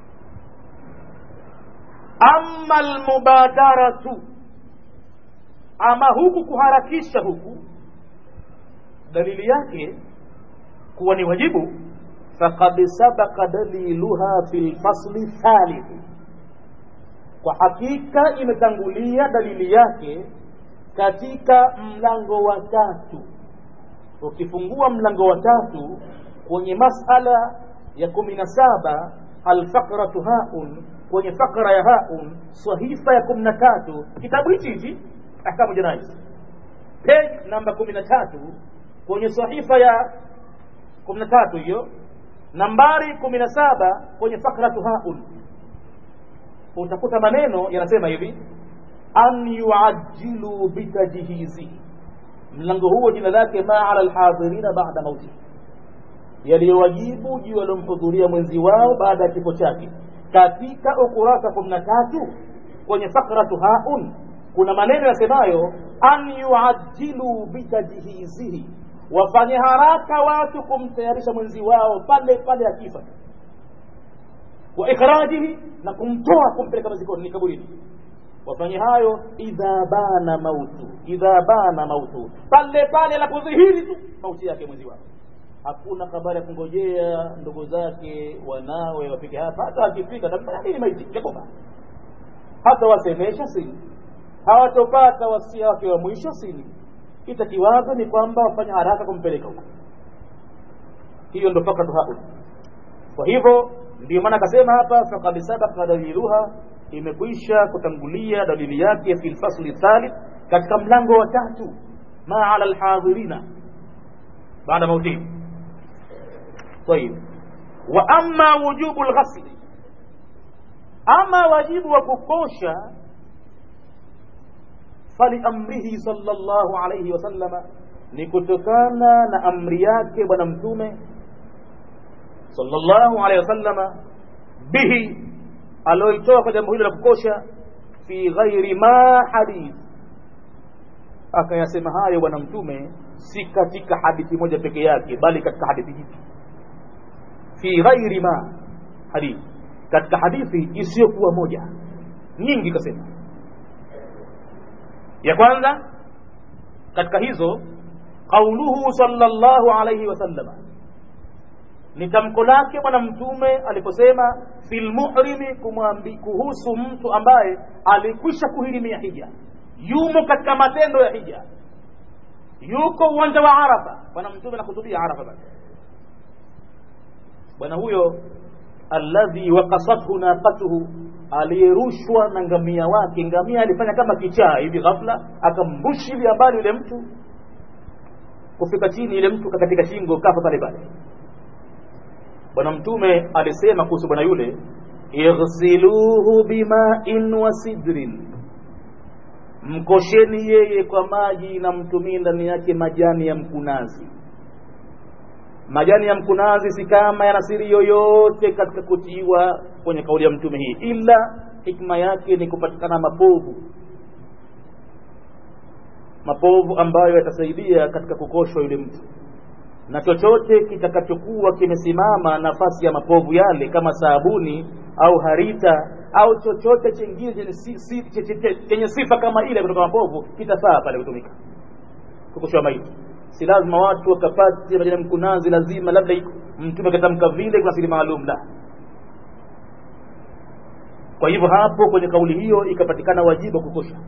ama almubadaratu ama huku kuharakisha huku dalili yake kuwa ni wajibu faqad sabaka daliluha fi lfasli thalithi kwa hakika imetangulia dalili yake katika mlango wa tatu ukifungua mlango wa tatu kwenye masala ya kumi na saba alfaqratu haun kwenye fakra ya haun sahifa ya kumi na tatu kitabu hichi hichi ahkamu janais page namba kumi na tatu kwenye sahifa ya kumi na tatu hiyo nambari kumi na saba kwenye fakratu haun utakuta maneno yanasema hivi an yuajilu bitajhizihi mlango huo jina lake ma ala lhadhirina bada mauti yaliyowajibu juu waliomhudhuria mwenzi wao baada ya kifo chake katika ukurasa kumi na tatu kwenye fakratu haun kuna maneno yasemayo an yuajilu bitajhizihi wafanye haraka watu kumtayarisha mwenzi wao pale pale akifa wa ikhrajihi na kumtoa kumpeleka mazikoni ni kaburini wafanye hayo idha bana mautu idha bana mautu pale pale anapodhihiri tu mauti yake mwenzi wao hakuna habari ya kungojea ndugu zake wanawe wafike hapa hata wakifika tambanini maiti yakufa hata wasemesha sini hawatopata wasia wake wa mwisho sini itakiwazo ni kwamba wafanya haraka kumpeleka huko hiyo ndo fakatu haul kwa hivyo ndio maana akasema hapa faqad sabaqa daliluha imekwisha kutangulia dalili yake fi lfasli thalith katika mlango wa tatu ma ala lhadhirina baada mautihi طيب واما وجوب الغسل ama wajibu wa kukosha faliamrihi sallallahu alayhi wasallama ni kutokana na amri yake bwana mtume sallallahu alayhi wasallama bihi alioitoa kwa jambo hilo la kukosha fi ghairi ma hadith akayasema hayo bwana mtume si katika hadithi moja peke yake bali katika hadithi hizi fi ghairi ma hadithi katika hadithi isiyokuwa moja nyingi kasema ya kwanza katika hizo qauluhu sallallahu alayhi wasallama ni tamko lake bwana mtume aliposema fil muhrimi kumwambi kuhusu mtu ambaye alikwisha kuhirimia hija yumo katika matendo ya hija yuko uwanja wa arafa bwana mtume anahutubia arafa basi bwana huyo alladhi waqasathu naqatuhu aliyerushwa na ngamia wake ngamia alifanya kama kichaa hivi ghafla akambushilia mbali yule mtu kufika chini yule mtu katika shingo kafa pale pale bwana mtume alisema kuhusu bwana yule ighsiluhu bima'in wa sidrin mkosheni yeye kwa maji na mtumie ndani yake majani ya mkunazi majani ya mkunazi si kama yana siri yoyote katika kutiwa kwenye kauli ya mtume hii ila hikma yake ni kupatikana mapovu mapovu ambayo yatasaidia katika kukoshwa yule mtu na chochote kitakachokuwa kimesimama nafasi ya mapovu yale kama sabuni au harita au chochote chingine chenye si, si, chenye sifa kama ile kutoka mapovu kitafaa pale kutumika kukoshwa maiti si lazima watu wakapate majani mkunazi lazima labda mtume katamka vile kuna siri maalum la kwa hivyo hapo kwenye kauli hiyo ikapatikana wajibu wa kukosha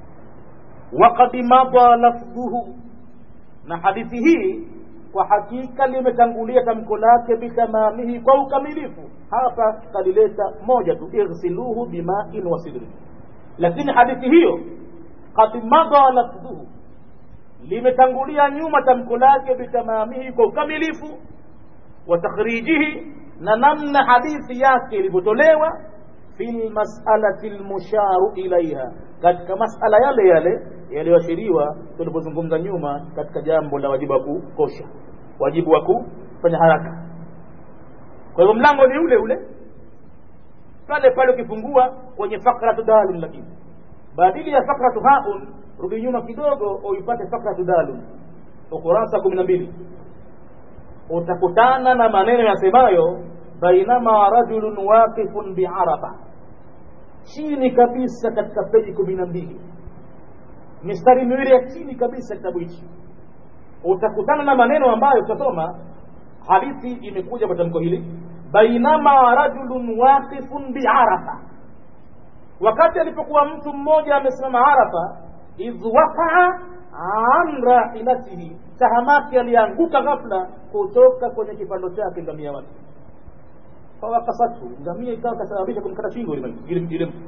waqad mada lafdhuhu na hadithi hii kwa hakika limetangulia tamko lake bitamamihi kwa ukamilifu hapa kalileta moja tu ighsiluhu bima'in wa sidrin lakini hadithi hiyo qad mada lafdhuhu limetangulia nyuma tamko lake bitamamihi kwa ukamilifu wa takhrijihi na namna hadithi yake ilivyotolewa fi lmasalati lmusharu ilaiha katika masala yale yale yaliyoashiriwa tulipozungumza nyuma katika jambo la wajibu wa kukosha wajibu wa kufanya haraka kwa hivyo mlango ni ule ule pale pale ukifungua kwenye fakratu dalun lakini badili ya fakratu haun rudi nyuma kidogo uipate fakratu dalun ukurasa kumi na mbili utakutana na maneno yasemayo bainama rajulun waqifun biarafa chini kabisa katika peji kumi na mbili mistari miwili ya chini kabisa kitabu hichi utakutana na maneno ambayo tutasoma hadithi imekuja kwa tamko hili bainama rajulun waqifun biarafa wakati alipokuwa mtu mmoja amesimama arafa idh waqaa an rahilatihi tahamaki alianguka ghafla kutoka kwenye kipando chake ngamia wake fawakasathu ngamia ikawa kasababisha kumkata shingo yule mtu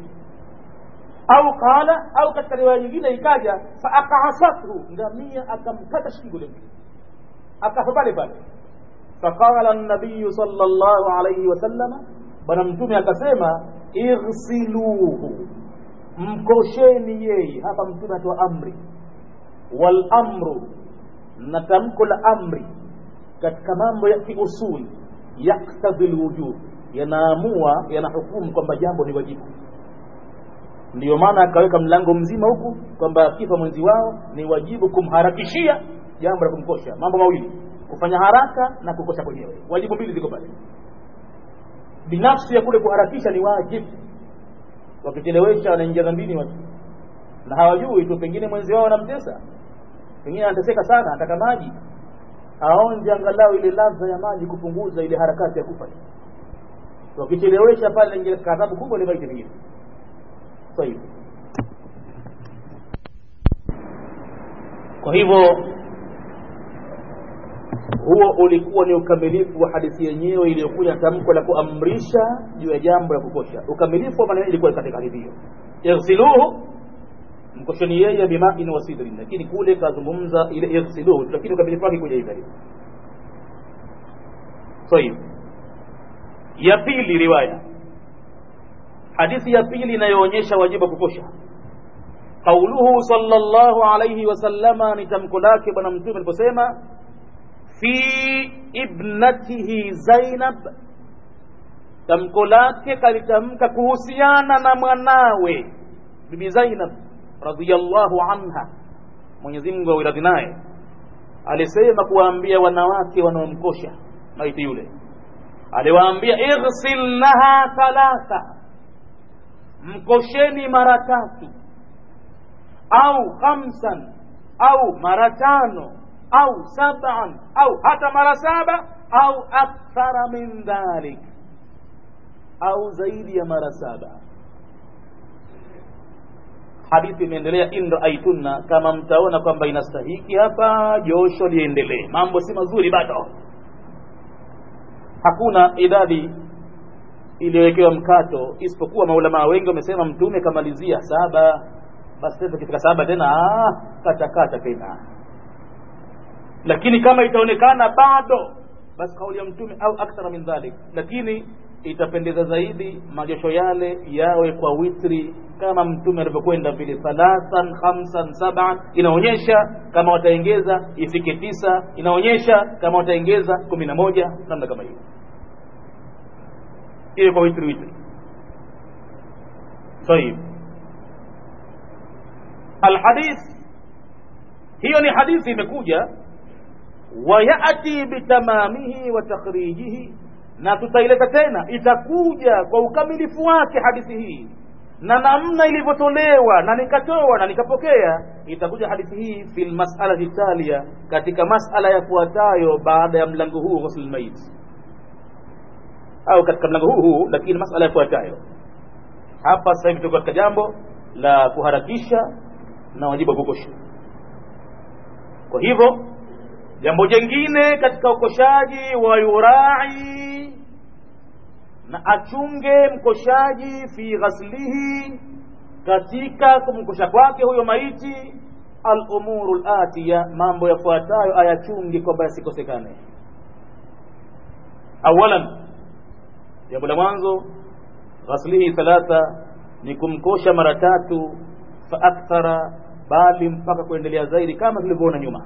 au qala au katika riwaya nyingine ikaja faakasathu ngamia akamkata shingo yule mtu akafa pale pale faqala nabiyu sallallahu alayhi wasallama bwana mtume akasema ighsiluhu mkosheni yeye hapa mtume atoa amri wal amru na tamko la amri katika mambo ya kiusuli yaktadhi lwujub yanaamua yanahukumu kwamba jambo ni wajibu ndiyo maana akaweka mlango mzima huku kwamba akifa mwenzi wao ni wajibu kumharakishia jambo la kumkosha mambo mawili kufanya haraka na kukosha kwenyewe wajibu mbili ziko pale binafsi ya kule kuharakisha ni wajibu wakichelewesha wanaingia dhambini watu na hawajui tu pengine mwenzi wao anamtesa pengine anateseka sana anataka maji aonje angalau ile ladha ya maji kupunguza ile harakati ya kufa wakichelewesha pale ingia katika adhabu kubwa ile maiti pengine طيب kwa hivyo huo ulikuwa ni ukamilifu wa hadithi yenyewe iliyokuja na tamko la kuamrisha juu ya jambo la kukosha ukamilifu wa maneno ilikuwa katika hadithi hiyo yaghsiluhu mkosheni yeye bimain wa sidrin lakini kule kazungumza ile yaghsiluhu lakini ukamilifu wake kuja hivi طيب ya pili riwaya hadithi ya pili inayoonyesha wajibu wa kukosha qauluhu sallallahu alayhi wasallama ni tamko lake bwana mtume aliposema fi ibnatihi zainab tamko lake kalitamka kuhusiana na mwanawe bibi zainab radhiyallahu anha mwenyezi mungu awiradhi naye alisema kuwaambia wanawake wanaomkosha maiti yule aliwaambia ighsilnaha thalatha mkosheni mara tatu au khamsan au mara tano au sab'an au hata mara saba au akthara min dhalik au zaidi ya mara saba hadithi imeendelea in raaitunna kama mtaona kwamba inastahiki hapa josho liendelee mambo si mazuri bado hakuna idadi iliyowekewa mkato isipokuwa maulamaa wengi wamesema mtume kamalizia saba basi sasa kifika saba tena katakata tena lakini kama itaonekana bado basi kauli ya mtume au akthara min dhalik lakini itapendeza zaidi majosho yale yawe kwa witri kama mtume alivyokwenda vile thalathan khamsan saban inaonyesha kama wataengeza ifike tisa inaonyesha kama wataengeza kumi na moja namna kama hiyo iwe kwa witri witri طيب الحديث hiyo ni hadithi imekuja wayati bitamamihi wa takhrijihi na tutaileta tena itakuja kwa ukamilifu wake hadithi hii na namna ilivyotolewa na nikatoa na nikapokea itakuja hadithi hii fi lmasalati talia katika masala yafuatayo baada ya mlango huu ghusl lmait au katika mlango huu huu lakini masala yafuatayo hapa sasa hivi tuko katika jambo la kuharakisha na wajibu wa kukosha kwa hivyo jambo jengine katika ukoshaji wa yurai na achunge mkoshaji fi ghaslihi katika kumkosha kwake huyo maiti alumuru latiya mambo yafuatayo ayachunge kwamba yasikosekane awalan jambo la mwanzo ghaslihi thalatha ni kumkosha mara tatu fa akthara bali mpaka kuendelea zaidi kama tulivyoona nyuma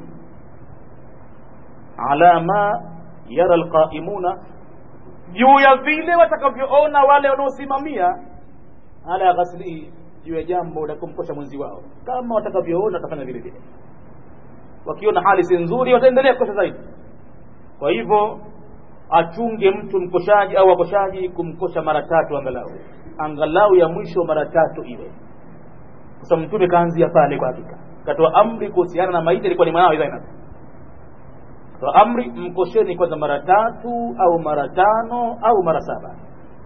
ala ma yara alqaimuna juu ya vile watakavyoona wale wanaosimamia ala ghaslihi juu ya jambo la kumkosha mwenzi wao kama watakavyoona watafanya vile vile wakiona hali si nzuri wataendelea kukosha zaidi kwa hivyo achunge mtu mkoshaji au wakoshaji kumkosha mara tatu angalau angalau ya mwisho mara tatu iwe kwa sababu mtume kaanzia pale kwa hakika katoa amri kuhusiana na maiti alikuwa ni mwanawe Zainab katoa amri mkosheni kwanza mara tatu au mara tano au mara saba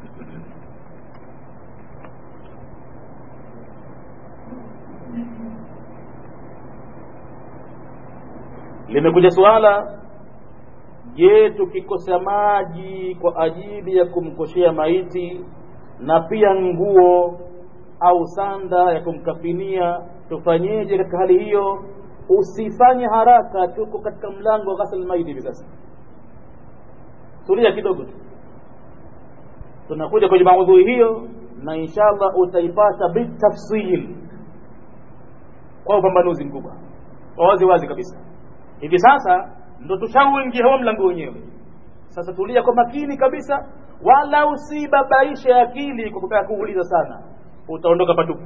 limekuja suala je tukikosa maji kwa ajili ya kumkoshea maiti na pia nguo au sanda ya kumkafinia tufanyeje katika hali hiyo usifanye haraka tuko katika mlango wa ghasl maiti hivi sasa tulia kidogo tu tunakuja kwenye maudhui hiyo na inshallah utaipata bitafsil kwa upambanuzi mkubwa wazi wazi kabisa hivi sasa ndo tushauingia huo mlango wenyewe sasa tulia kwa makini kabisa wala usibabaishe akili kwa kutaka kuuliza sana utaondoka patupu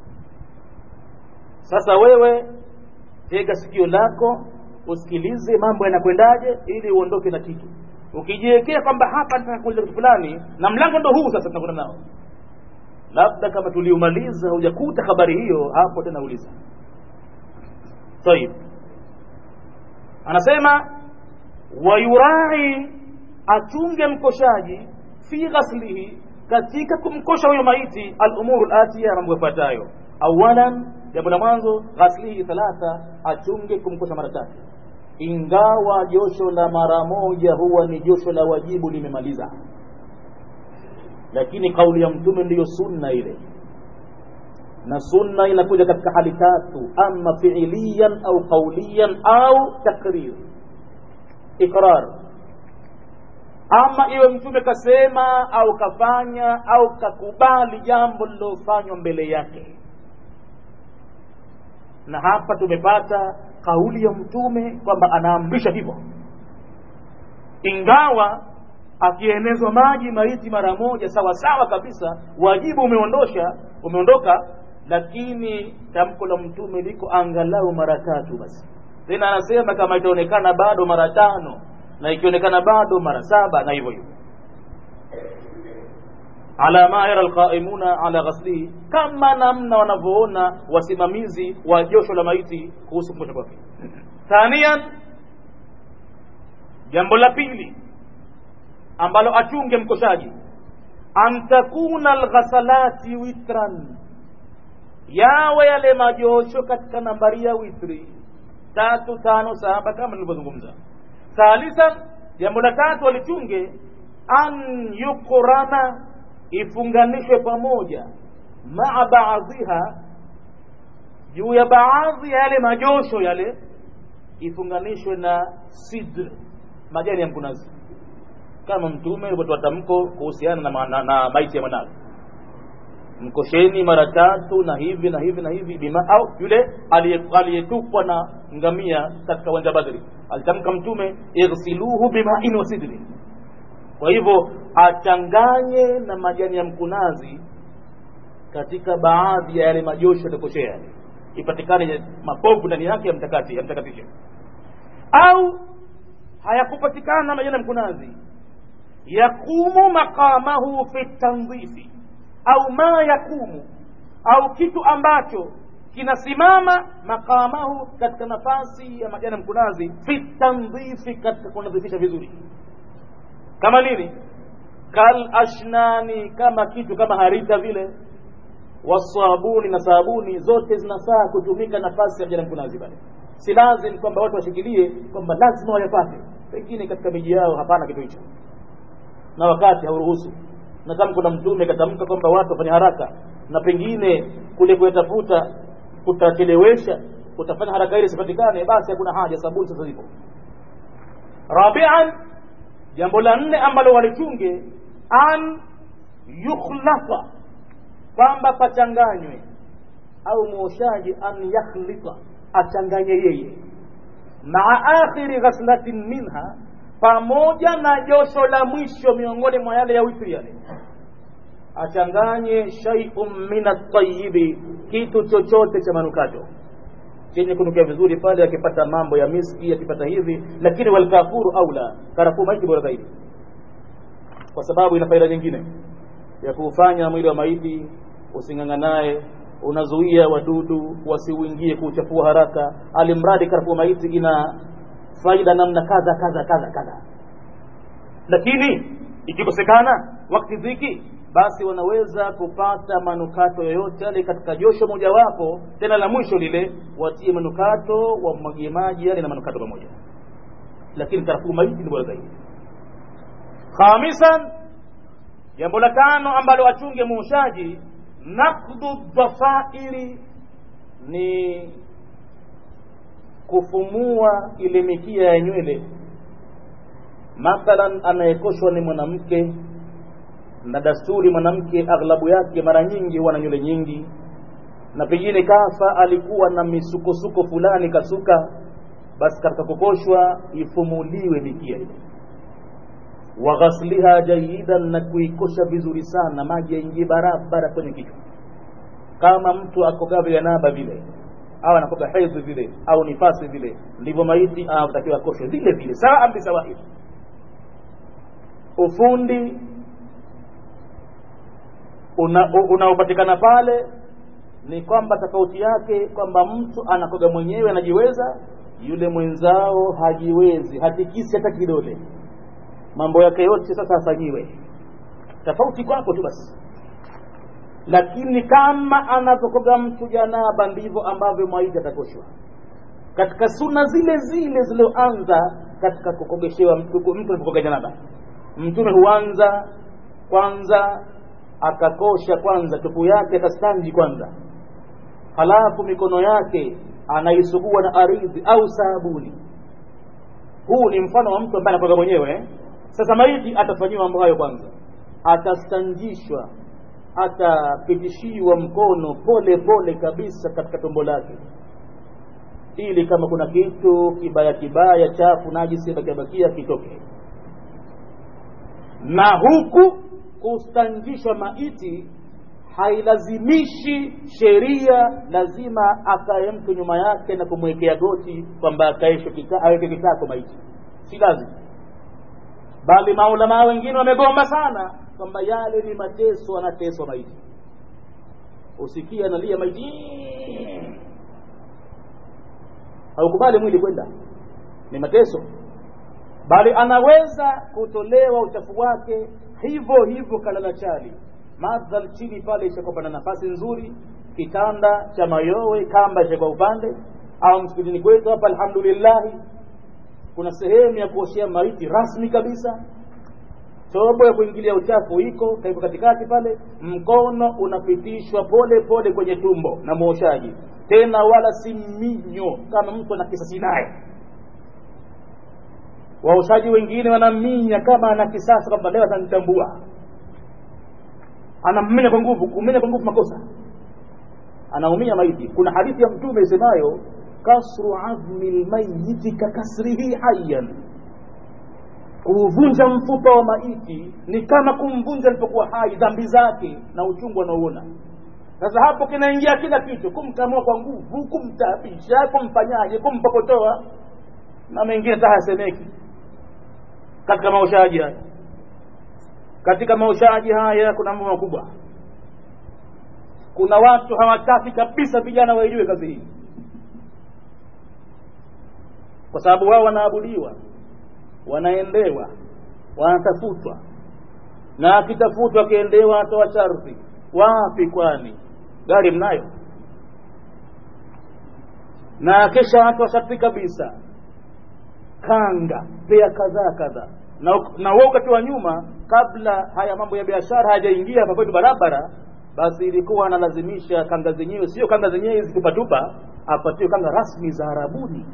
sasa wewe tega sikio lako usikilize mambo yanakwendaje ili uondoke na kitu ukijiwekea kwamba hapa nataka kuuliza kitu fulani na mlango ndo huu sasa tunakwenda nao labda kama tuliumaliza hujakuta habari hiyo hapo tena uliza طيب anasema wayurai achunge mkoshaji fi ghaslihi katika kumkosha huyo maiti alumuru latiya mambo yafuatayo awalan jambo la mwanzo ghaslihi thalatha achunge kumkosha mara tatu ingawa josho la mara moja huwa ni josho la wajibu limemaliza lakini kauli ya mtume ndiyo sunna ile na sunna inakuja katika hali tatu ama fiiliyan au qauliyan au takrir ikrar ama iwe mtume kasema au kafanya au kakubali jambo lilofanywa mbele yake na hapa tumepata kauli ya mtume kwamba anaamrisha hivyo ingawa akienezwa maji maiti mara moja sawa sawa kabisa wajibu umeondosha umeondoka lakini tamko la mtume liko angalau mara tatu basi tena anasema kama itaonekana bado mara tano na ikionekana bado mara saba na hivyo hivyo ala ma yara alqaimuna ala ghaslihi kama namna wanavyoona wasimamizi wa josho la maiti kuhusu kukosha kwake thanian jambo la pili ambalo achunge mkoshaji an takuna alghasalati witran yawe yale majosho katika nambari ya witri tatu tano saba kama nilivyozungumza thalithan jambo la tatu walichunge an yuqrana ifunganishwe pamoja maa baadhiha juu ya baadhi ya yale majosho yale ifunganishwe na sidr majani ya mkunazi kama mtume alivyotoa tamko kuhusiana na, na, na maiti ya mwanawe mkosheni mara tatu na hivi na hivi na hivi bima au yule aliyetupwa na ngamia katika uwanja Badri alitamka mtume ighsiluhu bimain wa sidri kwa hivyo achanganye na majani ya mkunazi katika baadhi ya yale majosho yatakoshea yale ipatikane mapovu ndani yake yamtakati yamtakatishe au hayakupatikana majani ya mkunazi yakumu maqamahu fi tandhifi au ma yakumu au kitu ambacho kinasimama maqamahu katika nafasi ya majani ya mkunazi fi tandhifi katika kunadhifisha vizuri kama nini kal ashnani kama kitu kama harita vile wasabuni na sabuni zote zinafaa kutumika nafasi ya majani ya mkunazi pale si lazim kwamba watu washikilie kwamba lazima wayapate pengine katika miji yao hapana kitu hicho na wakati hauruhusu na kama kuna mtume katamka kwamba watu wafanye haraka na pengine kule kuyatafuta kutachelewesha kutafanya haraka ile sipatikane basi hakuna haja sabuni sasa zipo rabian jambo la nne ambalo walichunge an yukhlafa kwamba pachanganywe au mwoshaji an yakhlita achanganye yeye maa akhiri ghaslatin minha pamoja na josho la mwisho miongoni mwa yale ya witri yale achanganye shay'un min at-tayyibi kitu chochote cha manukato chenye kunukia vizuri pale akipata mambo ya miski akipata hivi lakini walkafuru aula karafuu maiti bora zaidi kwa sababu ina faida nyingine ya kuufanya mwili wa maiti using'ang'anaye unazuia wadudu wasiuingie kuuchafua haraka alimradi karafuu maiti ina faida namna kadha kadha kadha kadha lakini ikikosekana wakati dhiki basi wanaweza kupata manukato yoyote yale katika josho mojawapo tena la mwisho lile watie manukato wamwagie maji yale na manukato pamoja lakini karafuu maiti ni bora zaidi khamisan jambo la tano ambalo achunge muushaji nakdu dhafairi ni kufumua ile mikia ya nywele mathalan anayekoshwa ni mwanamke na dasturi mwanamke aghlabu yake mara nyingi huwa na nywele nyingi na pengine kafa alikuwa na misukosuko fulani kasuka basi katika kukoshwa ifumuliwe mikia ile wa ghasliha jayidan na kuikosha vizuri sana maji yaingie barabara kwenye kichwa kama mtu akogaa janaba vile au anakoga hedhi vile au nifasi vile ndivyo maiti anatakiwa akoshwe vile vile saa bisawair ufundi unaopatikana una pale ni kwamba tofauti yake kwamba mtu anakoga mwenyewe anajiweza yule mwenzao hajiwezi hatikisi hata kidole mambo yake yote sasa afanyiwe tofauti kwako tu basi lakini kama anavyokoga mtu janaba ndivyo ambavyo maiti atakoshwa katika suna zile zile zilizoanza katika kukogeshewa mtu mtu anapokoga janaba mtume huanza kwanza akakosha kwanza tupu yake akastanji kwanza halafu mikono yake anaisugua na aridhi au sabuni huu ni mfano wa mtu ambaye anakoga mwenyewe eh? sasa maiti atafanyiwa mambo hayo kwanza atastanjishwa atapitishiwa mkono pole pole kabisa katika tumbo lake ili kama kuna kitu kibaya kibaya chafu najisi bakiabakia kitoke na huku kustanjishwa maiti hailazimishi sheria lazima akae mtu nyuma yake na kumwekea goti kwamba akaeshe kita, aweke kitako maiti si lazima bali maulamaa wengine wamegomba sana kwamba yale ni mateso anateswa maiti usikia analia maiti haukubali mwili kwenda ni mateso bali anaweza kutolewa uchafu wake hivyo hivyo kalala chali madhal chini pale ishakuwa na nafasi nzuri kitanda cha mayowe kamba ishakuwa upande au msikitini kwetu hapa alhamdulillahi kuna sehemu ya kuoshea maiti rasmi kabisa tobo ya kuingilia uchafu iko kaipo katikati pale mkono unapitishwa pole pole kwenye tumbo na mwoshaji tena wala si minyo kama mtu ana kisasi naye waoshaji wengine wanaminya kama ana kisasa kwamba leo atanitambua anammenya kwa nguvu kumenya kwa nguvu makosa anaumia maiti kuna hadithi ya mtume isemayo kasru azmi lmayiti kakasrihi hayan kuuvunja mfupa wa maiti ni kama kumvunja alipokuwa hai dhambi zake na uchungu anaouona sasa hapo kinaingia kila kitu kumkamua kwa nguvu kumtapisha kumfanyaje kumpokotoa na mengine hata hasemeki katika maoshaji haya katika maoshaji haya kuna mambo makubwa kuna watu hawataki kabisa vijana waijue kazi hii kwa sababu wao wanaabudiwa wanaendewa wanatafutwa na akitafutwa akiendewa atoa sharti wapi kwani gari mnayo na kesha atoa sharti kabisa kanga pea kadhaa kadhaa na, na wewe wakati wa nyuma kabla haya mambo ya biashara hayajaingia hapa kwetu barabara basi ilikuwa analazimisha kanga zenyewe sio kanga zenyewe hizi tupatupa apatiwe kanga rasmi za arabuni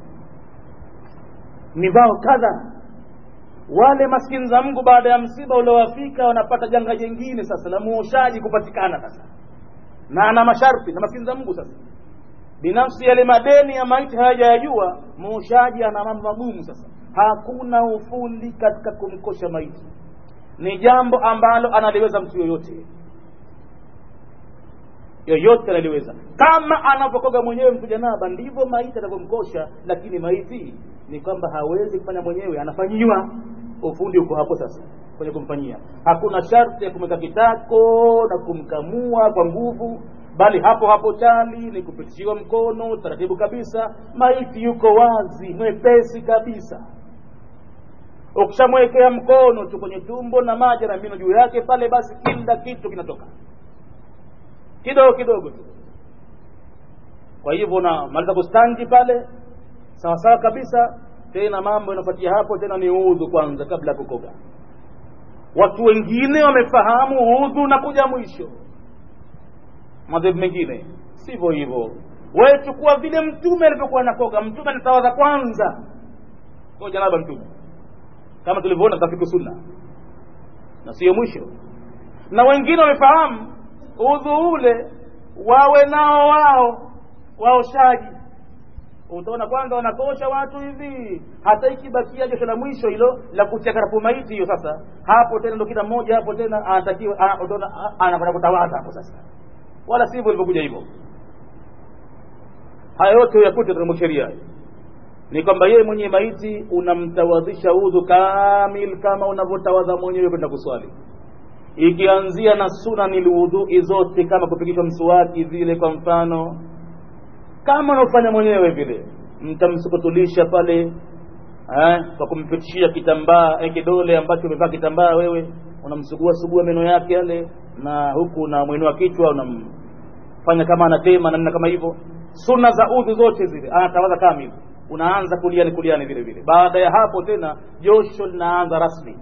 ni vao kadha wale maskini za Mungu baada ya msiba uliowafika wanapata janga jingine sasa la muoshaji kupatikana sasa na ana masharti na maskini za Mungu sasa binafsi yale madeni ya maiti hayajayajua muoshaji ana mambo magumu sasa hakuna ufundi katika kumkosha maiti ni jambo ambalo analiweza mtu yoyote yoyote analiweza kama anavyokoga mwenyewe mtu janaba ndivyo maiti anavyomkosha lakini maiti ni kwamba hawezi kufanya mwenyewe anafanyiwa ufundi uko hapo sasa kwenye kumfanyia hakuna sharti ya kumweka kitako na kumkamua kwa nguvu bali hapo hapo chali ni kupitishiwa mkono taratibu kabisa maiti yuko wazi mwepesi kabisa ukishamwekea mkono tu kwenye tumbo na maji na mino juu yake pale basi kila kitu kinatoka kidogo kidogo tu kwa hivyo unamaliza kustanji pale sawa sawa kabisa tena mambo yanafuatia hapo tena ni udhu kwanza kabla ya kukoga watu wengine wamefahamu udhu na kuja mwisho madhehebu mengine sivyo hivyo wewe chukua vile mtume alivyokuwa nakoga mtume anatawadha kwanza kwa janaba mtume kama tulivyoona tafiku sunna na sio mwisho na wengine wamefahamu udhu ule wawe nao wao waoshaji utaona kwanza wanakosha watu hivi hata ikibakia josho la mwisho hilo la kutia karafu maiti hiyo sasa hapo tena ndo kila mmoja hapo tena anatakiwa anakwenda kutawadha hapo sasa wala sivyo ilivyokuja hivyo haya yote yakute katika sheria ni kwamba yeye mwenye maiti unamtawadhisha udhu kamil kama unavyotawadha mwenyewe kwenda kuswali ikianzia na sunani lwudhui zote kama kupigishwa mswaki vile kwa mfano kama unaofanya mwenyewe vile mtamsukutulisha pale eh, kwa kumpitishia kitambaa eh, kidole ambacho umevaa kitambaa wewe unamsugua sugua meno yake yale na huku unamwinua kichwa unamfanya kama anatema namna kama hivyo sunna za udhu zote zile anatawadha kamili unaanza kuliani kuliani vile vile baada ya hapo tena josho linaanza rasmi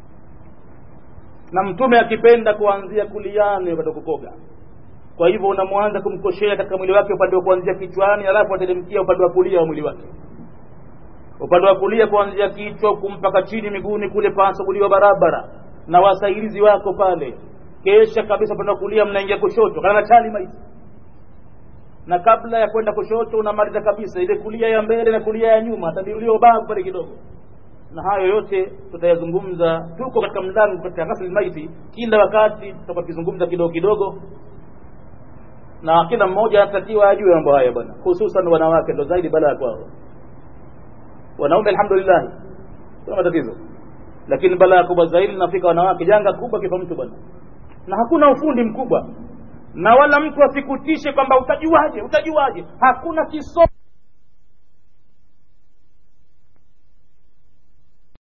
na mtume akipenda kuanzia kuliani wakati wa kukoga kwa hivyo unamwanza kumkoshea katika mwili wake upande wa kuanzia kichwani alafu atelemkia upande wa kulia wa mwili wake upande wa kulia kuanzia kichwa kumpaka chini miguuni kule pasaguliwa barabara na wasaidizi wako pale kesha kabisa upande wa kulia mnaingia kushoto kana chali maiti na kabla ya kwenda kushoto unamaliza kabisa ile kulia ya mbele na kulia ya nyuma tadirulia ubavu pale kidogo na hayo yote tutayazungumza tuko katika mlango katika ghasli maiti kila wakati tutakuwa tukizungumza kidogo kidogo na kila mmoja anatakiwa ajue mambo haya bwana hususan wanawake ndo zaidi balaa kwao wanaume alhamdulillah kuna matatizo lakini balaa kubwa zaidi linafika wanawake janga kubwa kifa mtu bwana na hakuna ufundi mkubwa na wala mtu asikutishe kwamba utajuaje utajuaje hakuna kisomo